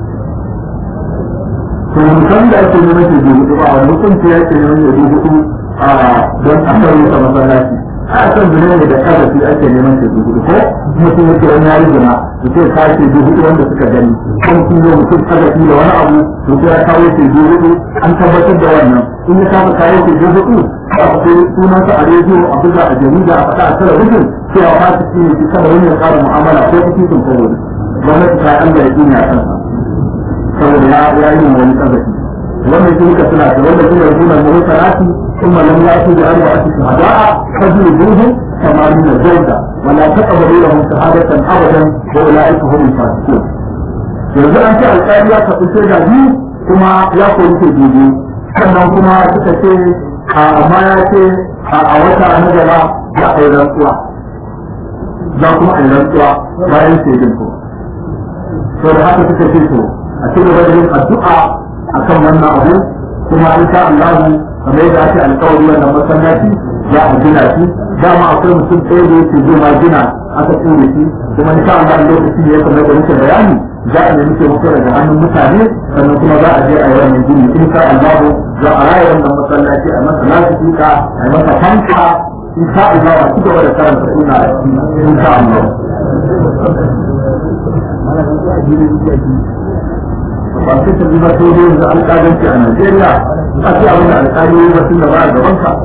To musamman da ake neman shaidu hudu ba wani hukunci ya ke neman shaidu hudu don a sauyi ta masallaci a san zina ne da kazafi ake neman shi hudu ko mutum yake wani yayi zina to sai ka ce hudu wanda suka gani ko mutum yau mutum kazafi da wani abu to sai ya kawo ce hudu an tabbatar da wannan in ya kawo kawo ce hudu a ko sunansa a rediyo a buga a jarida a faɗa a talabijin cewa fasiki ne ki kada wani ya ƙara mu'amala ko kitin kowane gwamnati ta Allah ya duniya kansa saboda ya yi wani kazafi wanda shi muka suna da wanda shi ne rubunan muhsanati ثم لم يأتوا بأربعة شهداء فجلدوهم ثمانين جلدة ولا تقبلوا لهم شهادة أبدا وأولئك هم الفاسقون. yanzu an ce alƙali ya tafi shaida biyu kuma ya kori ke biyu sannan kuma suka ce amma ya ce a wata na gaba za a yi rantsuwa za kuma a yi rantsuwa bayan shaidin ko to da haka suka ce to a ci gaba da yin addu'a akan wannan abu kuma in sha Allah kamar yadda ake alkawari wannan masallaci za a gina shi dama akwai mutum ɗaya da yake zai ma gina aka tsere shi kuma in sha Allah lokaci ne kamar da muke bayani za a nemi taimako daga hannun mutane sannan kuma za a je a yi wannan gini in sha Allah za a raya wannan masallaci a masa lafiya a yi masa fanka in sha Allah a cigaba da karanta suna a ciki in sha Allah. ba sai ta zuba sai dai yanzu alƙalanci a Najeriya a ce abin da alƙali ba tun da ba a gaban ka.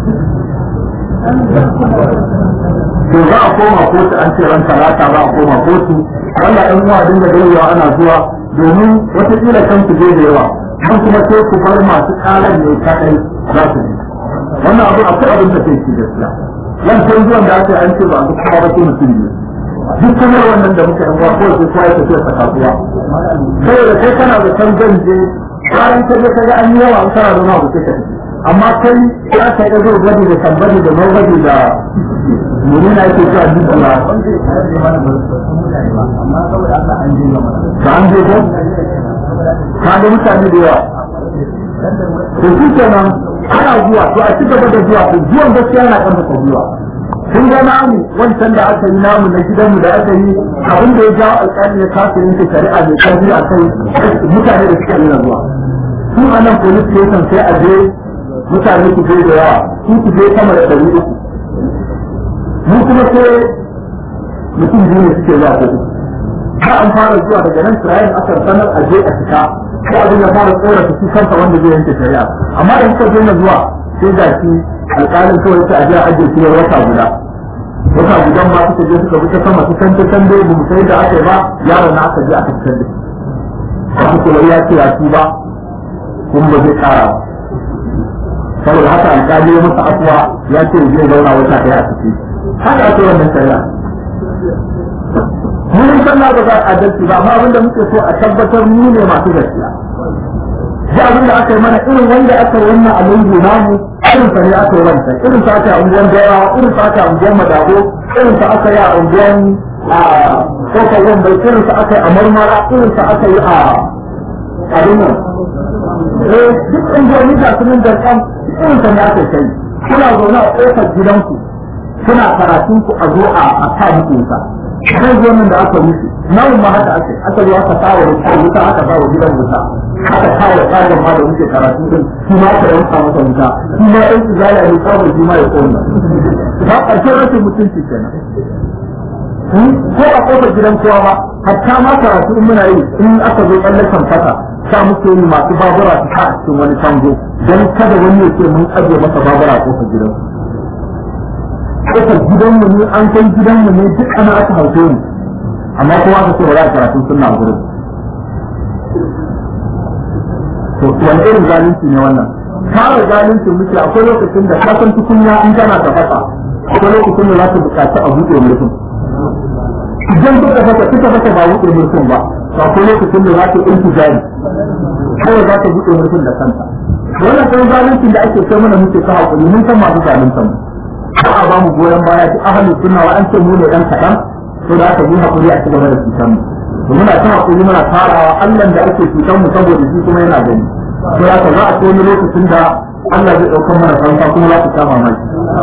To za a koma kotu an ce ran talata za a koma kotu wanda ɗan uwa dinga dawowa ana zuwa domin watakila kan su je da yawa kan kuma sai ku bar masu ƙaran ne kaɗai za su ji. Wannan abu akwai abin da sai ci gaskiya. Wancan zuwan da aka yi an ce ba a duk kuma ba sai mutum ne. duk kuma wannan da muka yi ko sai sai ta ce kasuwa saboda kai kana da san zan je bayan ka je kaga an yi yawa an kana da na ku take amma kai ya kai da zai gadi da tambari da mawadi da muni na yake cewa duk da amma saboda Allah an je gama ka an je ko ka ga mutane da yawa to shi kenan ana zuwa to a ci gaba da zuwa to zuwan gaskiya yana kan ka zuwa kun ga namu wancan da aka yi namu na gidanmu da aka yi abin da ya jawo alƙali ya kasa yanke shari'a mai ƙarfi a kai mutane da suka nuna zuwa su a nan police station sai a je mutane su je da yawa su su je sama da ɗari uku mu kuma sai mutum biyu ne suke zuwa kotu ba an fara zuwa daga nan tirayen aka sanar a je a fita ko abin ya fara tsorata su kansa wanda zai yanke shari'a amma da suka daina zuwa sai ga shi alƙalin kawai ta ajiya ajiye shi wata guda wata gudan ma suka je suka bi ta sama su kanta can dai bamu sai da aka yi ba yaron na aka je aka fitar da shi wasu kuma ya ce ya ci ba kuma ba zai ƙara ba saboda haka alƙali ya masa afuwa ya ce zai zauna wata ɗaya a ciki haka ake wannan shari'a mun san na ba za a adalci ba amma abinda muke so a tabbatar mu ne masu gaskiya da abin da aka yi mana irin wanda aka yi wannan alungu namu irin sa ne aka yi wanta irin sa aka yi a unguwan dayawa irin sa aka yi a unguwan madabo irin sa aka yi a unguwan a kofar wambai irin sa aka yi a marmara irin sa aka yi a abin nan eh duk unguwanni ga sunan da kan irin sa ne aka yi kuna zaune a kofar gidanku kuna karatun ku a zo a sa muku wuta kan zo nan da aka mutu nan ma haka ake aka zo aka sa wa wuta aka sa wa gidan wuta aka kawo tsarin ma da muke karatu din shi ma aka yanka masa wuta shi ma ɗan izala ne kawai shi ma ya kona ba ƙarshen rashin mutunci kenan ko a kofar gidan kowa ba hatta ma karatu in muna yi in aka zo tsallakan fata sa muke yi masu babura su sa a cikin wani tango don kada wani ya ce mun ajiye masa babura a kofar gidan kofar gidanmu ne an kai gidanmu ne duk ana aka hauke mu amma kowa aka ce ba za a karatu suna gurin to wani irin zalunci ne wannan kare zalunci muke akwai lokacin da kasan tukunya in kana da fasa akwai lokacin da za ka buƙaci a buɗe mulkin idan kuka fasa kuka fasa ba buɗe mulkin ba to akwai lokacin da za ka yi intijari kawai za ka buɗe mulkin da kanta wannan kan zaluncin da ake kai mana muke ta hakuri mun san masu zalunta mu ba a ba mu goyon baya duk ahalin sunna wa an ce mu ne ɗan kaɗan to da aka yi hakuri a cigaba da cutar mu muna ta hakuri muna tarawa Allah da ake cutar mu saboda shi kuma yana gani to haka za a ce wani lokacin da Allah zai ɗaukar mana fansa kuma za ku sha mamaki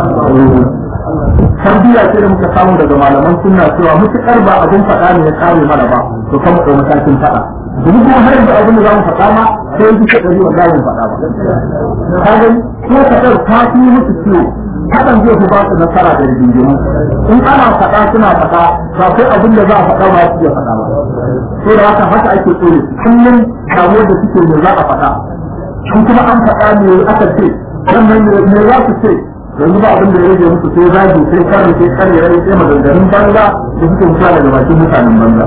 tarbiyya ce da muka samu daga malaman sunna cewa mutukar ba abin faɗa ne ya kare mana ba to kan mu matakin faɗa domin kuma har yanzu abin da za mu faɗa ma sai yanzu ke ɗari wanda mu faɗa ba ka gani ko faɗar ta fi musu ciwo hakan zai fi ba su nasara da rigingimu in ana faɗa suna faɗa ba kai abin da za a faɗa ba su iya faɗa ba sai da haka haka ake tsore kullum damuwar da suke me za a faɗa in kuma an faɗa me aka ce wannan me za su ce yanzu ba abin da ya rage musu sai zagi sai karni sai karni rai sai maganganun banza da suke mutuwa daga bakin mutanen banza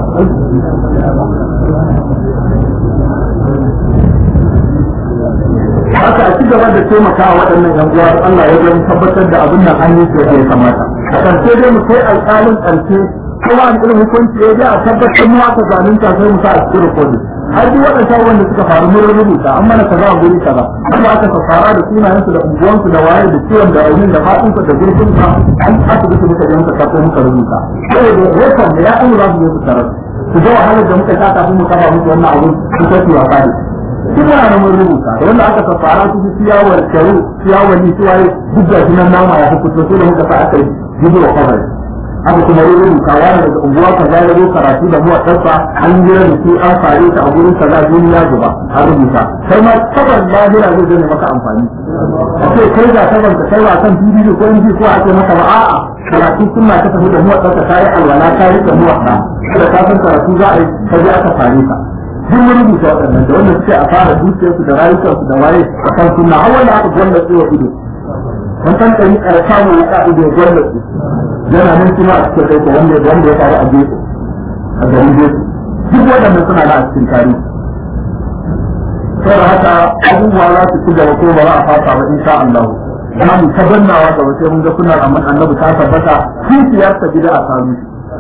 haka a ci gaba da taimaka waɗannan yan uwa Allah ya gani tabbatar da abin nan an yi su ya kamata a ƙarshe dai mu kai alƙalin ƙarshe kowa an irin hukunci ya ji a tabbatar mu aka zalunta sai mu sa a cikin rikodin har duk waɗannan wanda suka faru mun rubuta an mana kaza a guri kaza kuma aka fara da sunayensu da unguwansu da waye da ciwon da raunin da faɗinsa da gurfinsa an asibiti muka je muka karɓo muka rubuta saboda rekon da ya an za su je su tarar su ga wahalar da muka sha kafin mu kafa musu wannan abun su kai su wasa da duk muna da mun rubuta da wanda aka fara su ciyawar karu ciyawar ni ciwaye duk da sunan nama ya fito sai da muka sa aka yi jibi wa kawai aka kuma rubuta wani daga unguwa ka za zo karatu da muwa ɗansa an yi da su an fare ta a gurin kaza duniya gaba an rubuta kai ma tabar lahira zai zai maka amfani a ce kai ga tabar ka kai wa kan bidiyo ko in ko a ce maka ba a'a karatu sunna ka tafi da muwa ɗansa ta yi alwala ta yi da muwa ɗa da ka san karatu za a yi ka je aka fare ka duk mun rubuta waɗannan da wanda suke a fara dukiyarsu da rayukansu da waye a kan sunna har wanda aka gwanda su wa ido wannan ɗari a samu ya ƙa'ido ya gwanda su yana nan kuma a cikin kai wanda wanda ya faru a gefe a garin gefe duk waɗannan suna da a cikin tarihi saboda haka abubuwa za su ci gaba ko ba za a fasa ba insha Allah za mu tabannawa gaba sai mun ga sunan amma annabi ta tabbata kishiyar ta gida a sami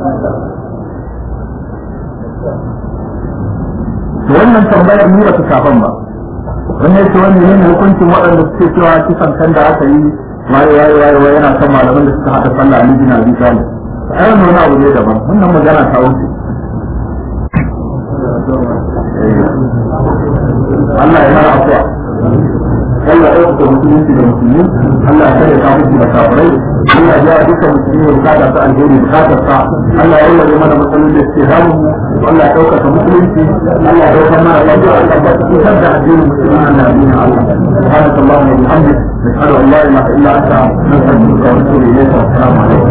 to wannan tambayar ni ba ta shafan ba wannan yake wani ne hukuncin waɗanda suke cewa kisan kan da aka yi waye waye waye waye yana kan malaman da suka haɗa sallah Ali bin Abi Talib ai wannan wani abu ne daban wannan magana ta wuce Allah ya mara afuwa Allah ya ɗauka musulunci da musulmi Allah ya kare kafirci da kafirai Allah ya duka musulmi ya bukata su alheri bukatar sa Allah ya yi mana matsalolin da suke damu Allah ya ɗauka musulunci Allah ya ɗauka mana lafiya Allah ya cutar da addinin musulmi Allah ya yi Allah سبحانك اللهم وبحمدك نشهد ان لا اله الا انت نستغفرك ونتوب اليك والسلام عليكم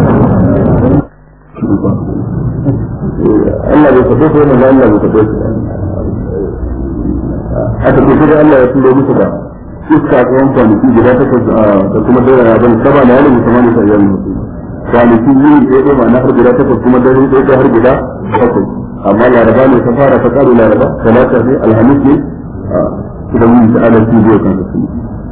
Allah bai taɓe su yana da Allah bai taɓe su haka ke sai Allah ya turo musu da iska tsawon kwanaki guda takwas da kuma dare ya bani saba da yalin musamman da yalin mutum kwanaki yini ɗaya ɗaya ba na har guda takwas kuma dare ɗaya ɗaya har guda takwas amma laraba ne ta fara ta ƙaru laraba talata ne alhamis ne idan mun ta ala su biyu kan su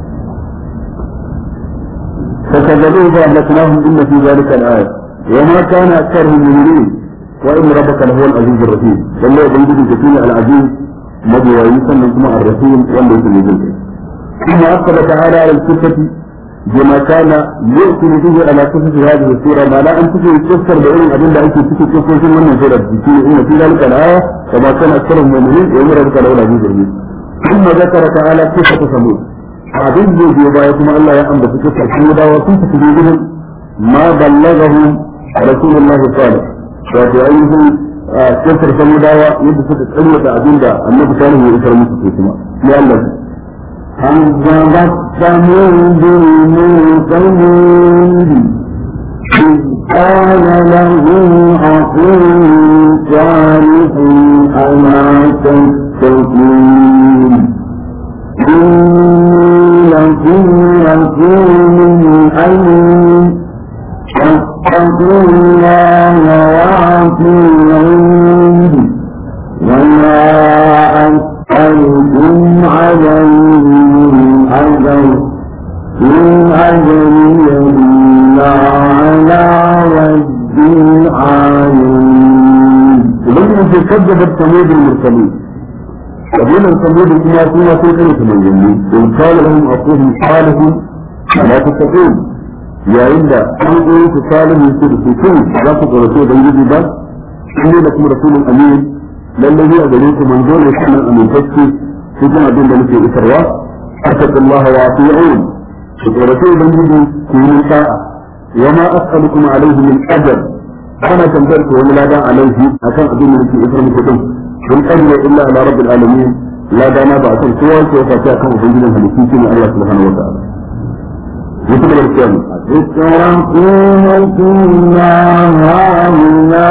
فكذبوه فأهلكناهم إن في ذلك الآية وما كان أكثرهم مؤمنين وإن ربك لهو العزيز الرحيم والله يبين جسيم العزيز مضي ويسمى ثم الرحيم والله يسمى ثم أقبل تعالى على الكفة بما كان يؤتي به على قصص هذه السورة ما لا أن تجي تفسر بأن أدلة أنت تجي تفسر من سورة إن في ذلك الآية وما كان أكثرهم مؤمنين وإن ربك لهو العزيز الرحيم ثم ذكر تعالى قصة ثمود abin da biyo baya kuma Allah ya ambata kisa su da wa sun tafi bidin ma ballagahu rasulullahi sallallahu wato ainihin kisar samudawa yadda suka tsarwata abin da annabi salihu ya isar musu kuma ya Allah كذبت ثمود المرسلين إذ قال لهم أخوهم صالح ألا تتقون إني لكم رسول أمين فاتقوا الله وأطيعون وما أسألكم عليه من أجر إن أجري إلا على رب العالمين. ubangiji ce kaddabar samudin mursalin kabilan samudin kuma suna sai kare su manzanni in kala lahum aquhum salihun la tattaqun yayin da an goyi su salihu su da su kun za ku garato da ubangiji ba inni lakum rasulun amin lalle ni a gare ku manzo ne kuma amintacce cikin abin da muke isarwa attaqullaha wa ati'un ku garato ubangiji ku yi sa'a وما أسألكم عليه من أجر أنا تنبرت ولا عليه أكان أدين من في إسرام كتب إن أجر إلا على رب العالمين لا دانا بأسان سوى سوى فاتحة كم أبنجنا في الكيسين الله سبحانه وتعالى يتبع الكلام يتركون فيما هاهنا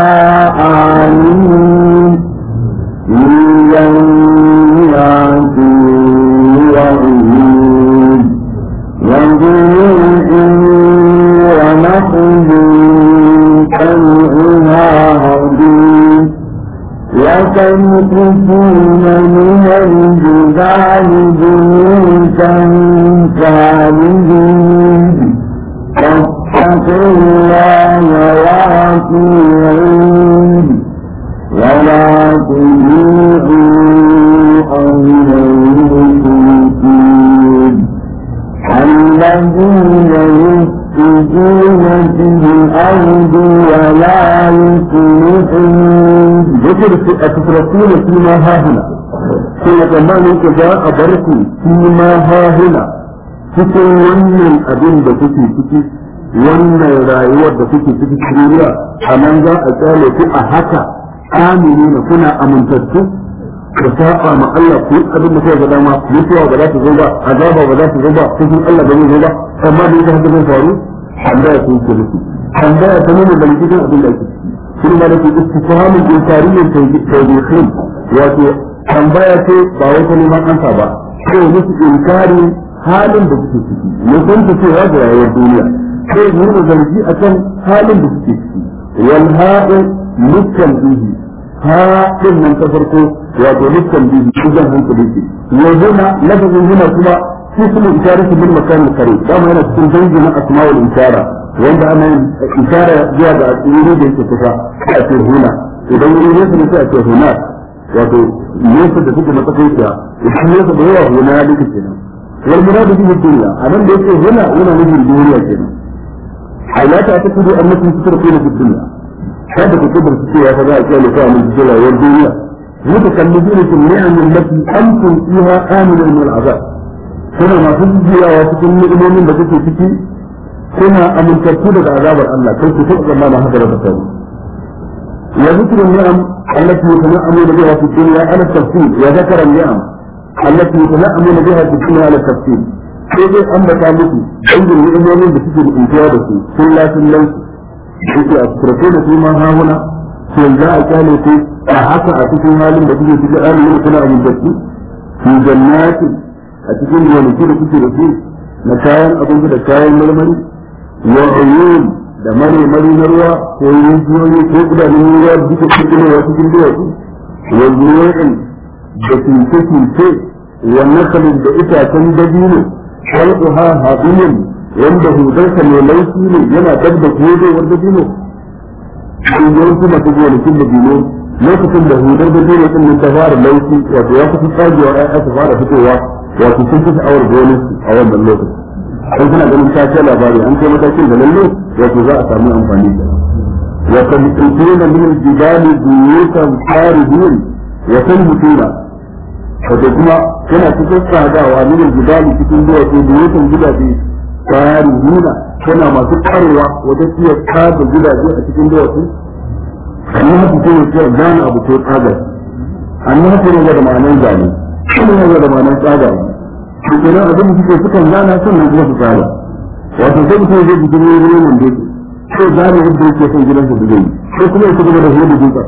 آمين في جنات وعيون وزروع ونخل طلعها هضيم وتنقصون من الجبال بيوتا كاملين فاتقوا الله وأطيعون ولا تطيعوا أمر المشركين الذين يفسدون في الأرض ولا يصلحون ذكر أتتركون فيما ها هنا كما تماما كذا أبركم فيما ها هنا cikin wannan abin da kuke ciki wannan rayuwar da kuke ciki duniya a nan za a kyale ku a haka amini na kuna amintattu ku saba ma Allah ku yi abin da kuka ga dama mutuwa ba za ta zo ba azaba ba za ta zo ba cikin Allah ba zai zo ba amma da yake haka zai faru tambaya ku ke nufi tambaya ta nuna da cikin abin da ake ciki kuma da ke istifhamin inkariyyin tawbihin wato tambaya ce ba wai ta neman ansa ba ko musu inkari halin da suke ciki ne kun ta cewa da rayuwar duniya sai nuna zargi akan halin da suke ciki wal ha'u mukkan bihi ha din nan ta farko wato mukkan bihi idan hankali ce wa huna lafazin huna kuma shi kuma isharatu bil makan kare dama yana cikin dangi na asma'ul ishara wanda ana yin ishara zuwa ga wuri da yake kusa a ce huna idan wuri ne sai a ce huna wato nesa da suke matsakaiciya idan nesa da yawa huna ya duka kenan wal muradu bihi dunya anan da yake huna yana nufin duniya kenan ala ta ta kudu annakum tusrifuna fi dunya kada ku kudur su cewa fa za a kiyaye ka mun cikin rayuwar duniya mutakallidina fil ni'am allati antum fiha aminun min al'azab kuna masu jiyawa cikin ni'imomin da kuke ciki kuna amintattu daga azabar Allah kai ku taɓa zama haka da kai وذكر النعم التي يتنعمون بها في الدنيا على التفصيل وذكر النعم التي يتنعمون بها في الدنيا على التفصيل sai dai an bata muku dangin ni'imomin da suke da intiya da su sun lafin lan suke a turfe da su ma hahuna sai za a kyale ku a haka a cikin halin da kuke cikin halin kuna amintattu fi jannati a cikin gonaki da kuke da su na kayan abinci da kayan marmari wa uyun da mare mari na ruwa ko rijiyoyi ko gudanin ruwa da duka cikin ruwa cikin duwatsu wa zuwa'in da tinke-tinke wa nakalin da itacen dabino halquha hadiyin wanda hudarsa mai laifi ne yana dab da kodewar dabino in yawanci masu gonakin dabino lokacin da hudar dabino din nan ta fara laifi wato ya kusa tsagewa ya ta fara fitowa wato sun fi sha'awar gonarsu a wannan lokaci sai suna ganin ta ce labari an kai matakin da lalle wato za a samu amfani da wa kan tsina min al-jibali buyutan faridun wa tanbutuna wato kuma yana cikin tsadawa min al-jibali cikin duwatsu buyutan gidaje fariduna tana masu karewa wajen iya tsada gidaje a cikin duwatsu annabi haka ce ya ce gane abu ko tsaga annabi haka ne da ma'anar zane kuma ne da ma'anar tsaga to kenan abin da suke sukan gana sannan kuma su tsara wato sai mutum zai jikin wani wani wanda yake sai gane yadda yake son gidansa da zai sai kuma ya kuma da hudu duka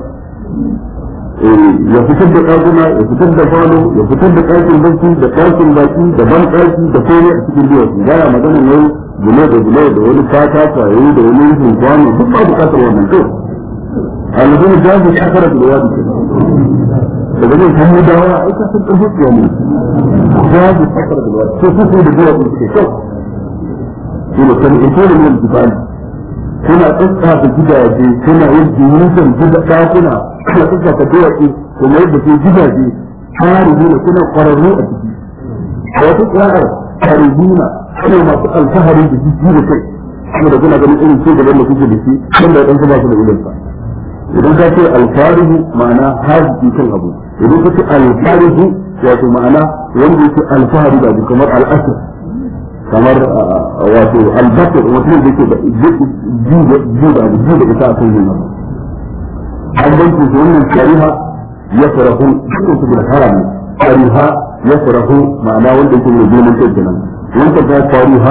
ya fitar da ɗakuna ya fitar da falo ya fitar da ɗakin barci da ɗakin baki da ban ɗaki da komai a cikin duwatsu baya magana yau gule da gule da wani fata kwayoyi da wani rufin kwano duk ba bukatar wannan to alhudin jazi shakara da wadi daga zai samu dawa ai ka san ƙarfi ya ne jazi shakara da wadi to su da duwatsu suke kyau ina kan ito da yin jibali kuna tsaka gidaje kuna yin jimusan gida ɗakuna kuna tsaka duwatsu kuma yadda ke gidaje harihuna kuna ƙwararru a ciki a wata ƙwarar harihuna kuna masu alfahari da jiki da kai kuma da kuna ganin irin cigaban da kuke da shi wanda ya ɗansa ba su da ilinsa idan ka ce alfarihu ma'ana haji kan abu idan ka ce alfarihu wato ma'ana wanda yake alfahari da abu kamar al'asir kamar wato albasir mutum da yake da ji da abu ji da ita a kan yin abu an bankin su wannan shari'a ya farahu dukkan su da harami shari'a ya farahu ma'ana wanda yake mai girman kai kenan wanda ta shari'a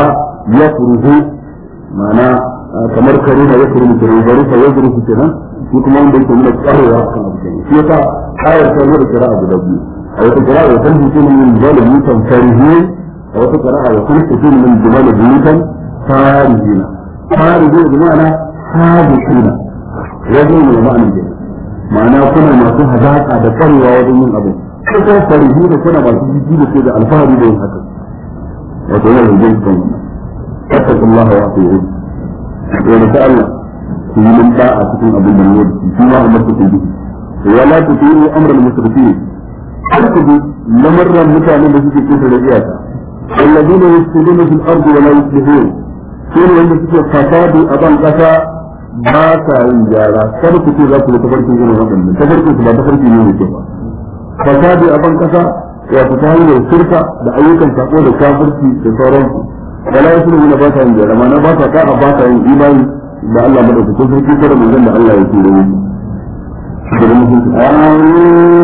yafruhu ma'ana kamar karuna ya furu mutum bari fa yadru su kenan shi kuma wanda yake nuna tsarewa kan abu kenan shi yasa ayar ta zo da kira'a guda biyu a wata kira'a ya san mutum min zalimin kan farihi a wata kira'a ya san mutum min zalimin kan farihina farihina bi ma'ana hadisina wajen ne ma'anin kenan ma'ana kuna masu hazaka da tsarewa wajen yin abu ko farihi da kuna masu jiji da ke da alfahari da yin haka wato yana da jin kan wannan فاتقوا الله واطيعون ونسأل في من باء تكون أبو المنور فيما أمرتكم به ولا تطيعوا أمر المسرفين اركضوا لمرة متى من بسيط كفر الإياسة الذين يفسدون في الأرض ولا يصلحون كون wanda suke fasadi a ban kasa ba sa yin gyara kada ku ce za ku da tafarkin irin waɗannan tafarkin su ba tafarki ne mai kyau ba fasadi a ban kasa wato ta hanyar shirka da ayyukan sako da kafirci da sauransu wala yasluhu ba sa yin gyara ma na ba sa ka'a ba sa yin imani da Allah madaukakin sarki kada manzon da Allah ya tura mu daga mutunci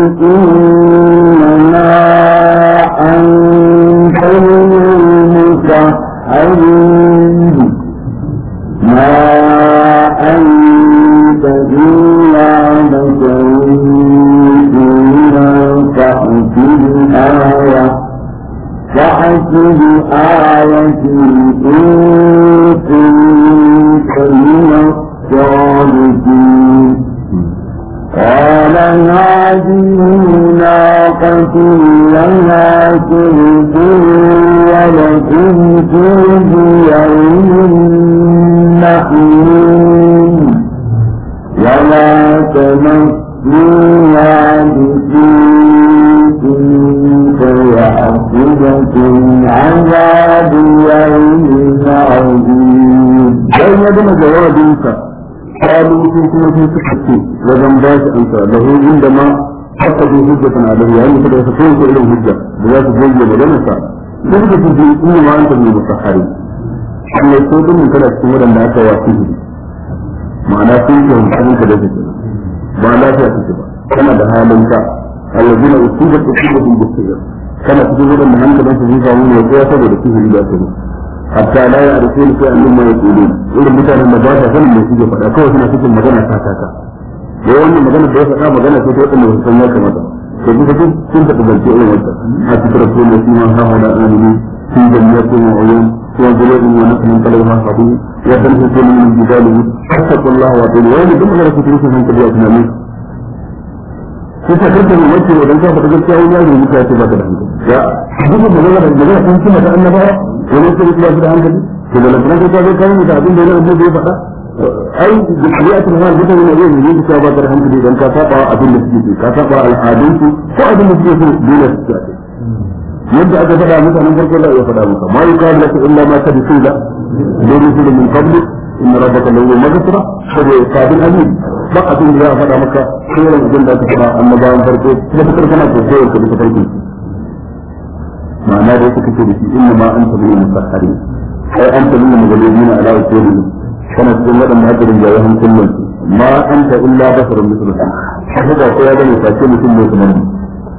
إنما أنت المسحرين ما أنت إلا بشر إلا تأتي الآية فحسب آية إن كنت من الصادقين قال هذه ناقة لها شرب ولكم شرب يوم محمود ولا تمسوها بسوء فيأخذكم عذاب يوم عظيم bayan ya gama jawabinsa kalu sun kuma sun suka ce wajen ba shi amsa da hu inda ma haka zo hujjatan alaihi yayin da suka so ko irin hujja da za su goge maganar sa da suka ce in kuma ma anta min musahari Allah ko dun kada cikin wadanda aka wa su ma'ana sun ce hankalin ka da su ba lafiya suke ba kana da halin ka alladina usibat usibatun bisir kana cikin wadanda hankalin su zai samu ne ko saboda sihiri da su hatta la ya arfe ni sai annabi ya tsoro irin mutanen da ba sa sanin me suke faɗa kawai suna cikin magana ta ta ta da wannan magana da ya faɗa magana ce ta wadanda ba su san ya kamata to duka duk sun taɓa zance irin wannan a cikin rasul ya sima ha hada amini fi jannatin wa uyun wa zulubin wa nakhlan talawha habu wa tanhitu min jibali fattaqullaha wa atiyu wa duk magana ce ta rufe hankali a tunanin sai ta kanta mai mace idan ka faɗa gaskiya wani yaro muka ce ba ka da hankali ya duk magana da magana sun cima ta annabawa wani sai ba su da hankali to da lantana ta zo kai da abin da yana annabi ya faɗa ai da shari'atul hal da ne ne ne ka ba da hankali dan ka saba abin da suke ka saba al'adun su ko abin da suke so dole su ce yadda aka faɗa mutanen farko da ya faɗa maka ma yuqalu laka illa ma qad qila lirusul min qablik إن ربك له مغفرة فهو قابل أمين ba abin da ya faɗa maka kowane abin da aka faɗa annabawan farko da fitar kana ko kowace da farko ma'ana da suka ce da shi inna ma anta min musahharin ai anta min magalubina ala usuli kana cikin waɗanda aka rinjaye hankulan ma anta illa basarun misluka haka ba ko ya gane face mutum ne kamar mu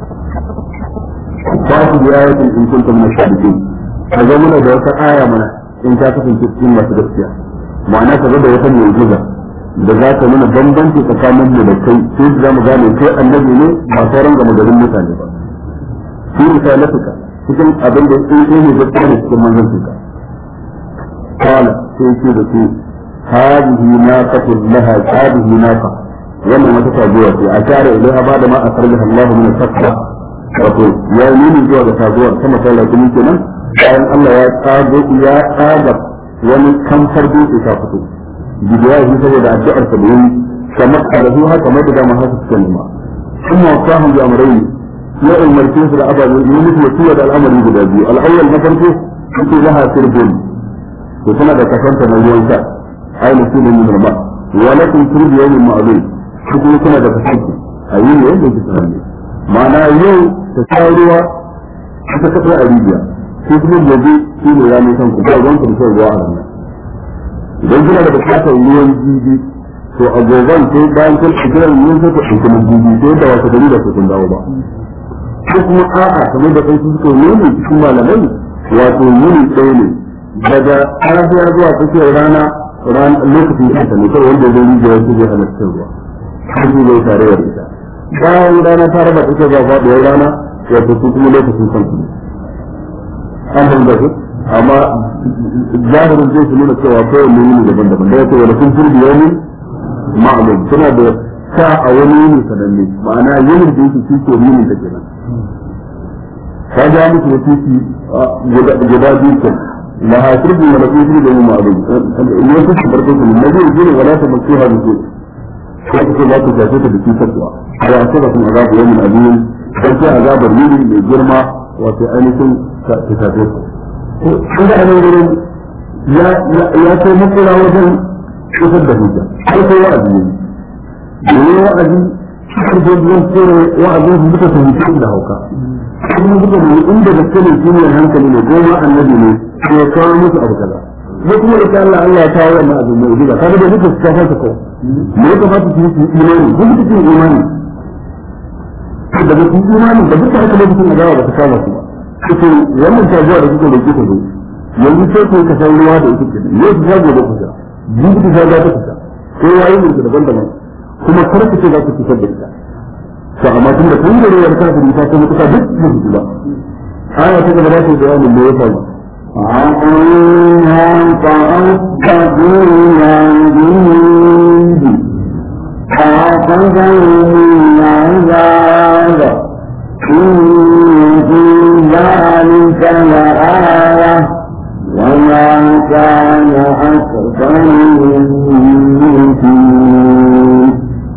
fa'ati bi ayatin in kuntum min ash-shahidin kaga muna da wata aya mana in ka kasance cikin masu gaskiya ma'ana ka da wata mu'jiza da za ta nuna bambanci tsakanin mu da kai sai da zamu gane kai annabi ne ba sauran gama garin mutane ba shi risalatuka cikin abin da in kai ne gaskiya ne cikin manzancinka qala sai ce da su hadhihi naqatu laha hadhihi naqa wannan wata taguwa ce a tare ilaiha ba da ma akarjaha Allah min al-fakra wato ya nuni zuwa ga taguwar sama ta lafiya kenan bayan Allah ya tsago ya tsaga wani kamfar dutse ta fito bidiyahi saboda addu'ar sa da yi kamar karahu haka kamar da dama haka suka nema kuma wasahu bi amrayn ya umarce su da ababen yi musu wasiya da al'amari guda biyu al'awwal na farko yake laha sirbun to tana da kasanta na ruwan sha ai musulun min ma wa lakum sirbu yawmin ma'lum shi kuma tana da kasanta a yi ne yadda yake sanar ne ma'ana yau ta sha ruwa ta kafa a rijiya sai kuma gobe shi ne ranar kan ku ba ruwan ku da shan ruwa a ranar idan kina da bukatar ruwan jibi to a goban sai bayan kun kira ruwan sai ku ɗauki na jibi sai da wata gari da ku kun dawo ba ko kuma a'a kamar da kai suka nuni cikin malamai wato yini ɗaya ne daga safiya zuwa tsakiyar rana lokacin kanta ne kawai wanda zai yi da wasu zai halatta ruwa har zai tare da ita bayan rana ta raba ita ba faɗuwar rana wato su kuma lokacin kansu ne an fahimta su amma zahirin zai su nuna cewa kawai ne yini daban-daban da ya ce wani sun turbi yau ma'alum suna da sa a wani yini sananne ma'ana yinin da yake shi ke yinin da kenan ka ga musu wasiki guda biyu kan la hasirbi wa lafi fi da ma'alum ne su su barko su ne zai yi wala ta mutu ha mutu ko ku za ku tafi ta biki takwa ya ce ba kun azabu yamin azim dan sai azabar yini mai girma wato ainihin ta tafi ku ko da nan gurin ya ya kai makura wajen kusur da hujja sai kai wa'azi ne ne wa'azi har da zuwan tsere wa'azin su duka fahimci da hauka kuma duka ne inda da kane shi ne hankali ne goma annabi ne ko ya kawo musu abu kaza ko kuma da Allah Allah ya kawo wannan abu mai gida kaga da duka su kafa ta ko me ya kamata su yi imani ko su yi imani da ba su imani da duka haka lokacin da ba ta kama su ba kuke wannan tabuwa da kuka da kuka zo yanzu sai ku ka san ruwa da ita ke yau su zago da kuka jibi ta zaga ta kuka ko yayi ne daban-daban kuma kar ku ce za ku fitar da ita to amma tun da kun da ruwar kafin ta kuma kuka duk da su ba aya ta gaba ta bayanin me ya faru عقلها فأصبحوا يعجبون فأخذهم العذاب إن في ذلك لآية وما كان أكثرهم مؤمنين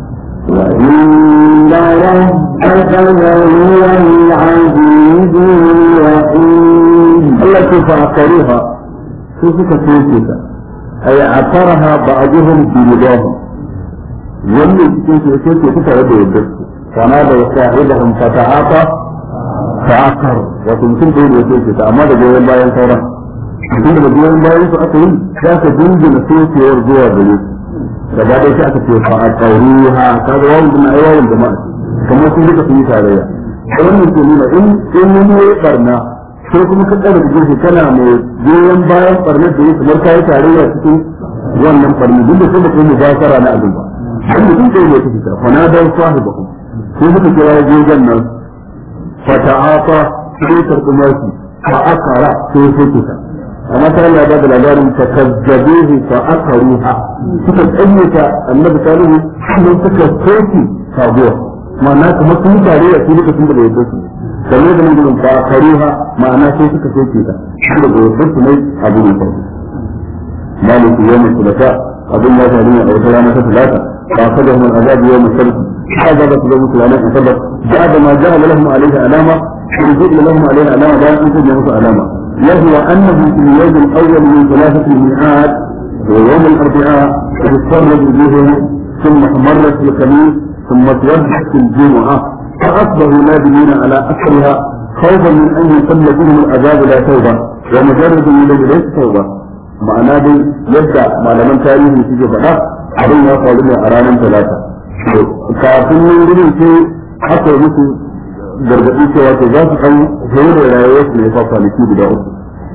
وإن ربك لهو العزيز الرحيم التي فعقروها كيف تسوكتا أي عقرها بعضهم في رضاهم واللي كيف يسوكتا تتعب يدرسوا فنادى صاحبهم فتعاطى فعقر وتمكن تقول يسوكتا أما ده جوين باين ثورة tun da goyon bayan su aka yi za ka dingina sokewar zuwa gare su gaba ɗaya sai aka ce fa a ƙauruha ka ga wawun na aiwayin jama'a kamar sun duka sun yi tarayya wannan ke nuna in in wani ya barna sai kuma ka tsara da shi kana mai goyon bayan barnar da ya kamar kayi tarayya cikin wannan barni duk da kuma kai mubashara na abin ba dan mutum sai ne take ta fa na dan sahibakum sai suka kira gogon nan fa ta'afa sai tarkumar shi fa akara sai sai ta amma ta Allah ba da labarin ta kazzabuhu fa akaruha suka tsanyata annabi salihu sun suka soki sabuwa ma'ana kamar sun tare da su lokacin da bai yadda su kamar da nan gudun fa akaruha ma'ana sai suka soke ta da bai yadda su mai abu ne farko مالك يوم الثلاثاء أظن الله تعالى أو سلامة ثلاثة فأخذهم العذاب يوم السبت هذا بس يوم الثلاثاء سبت بعد ما جعل لهم عليه علامة ورزق لهم عليه علامة لا ينتج له علامة وهو أنه في اليوم الأول من ثلاثة الميعاد ويوم الأربعاء تتفرج بهم ثم مرت في الخميس ثم توجهت في الجمعة فأصبحوا نادمين على أثرها خوفا من أن يصل بهم العذاب لا توبة ومجرد من ليس توبة ma'ana dai yadda malaman tarihi suke faɗa abin ya faru ne a ranar talata kafin yin gudun sai aka yi musu gargaɗi cewa to za su kan hore da rayuwar su ne fa kwanaki guda uku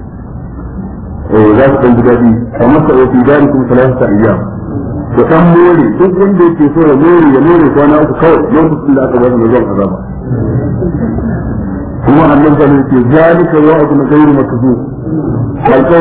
eh za su kan ji daɗi kamar sa ofi dari kuma talata ta iya to kan more duk wanda yake so ya more ya more kwana uku kawai lokacin da aka ba su zuwan azaba kuma annabi sallallahu alaihi wasallam ce zalika wa'dun ghayru makzub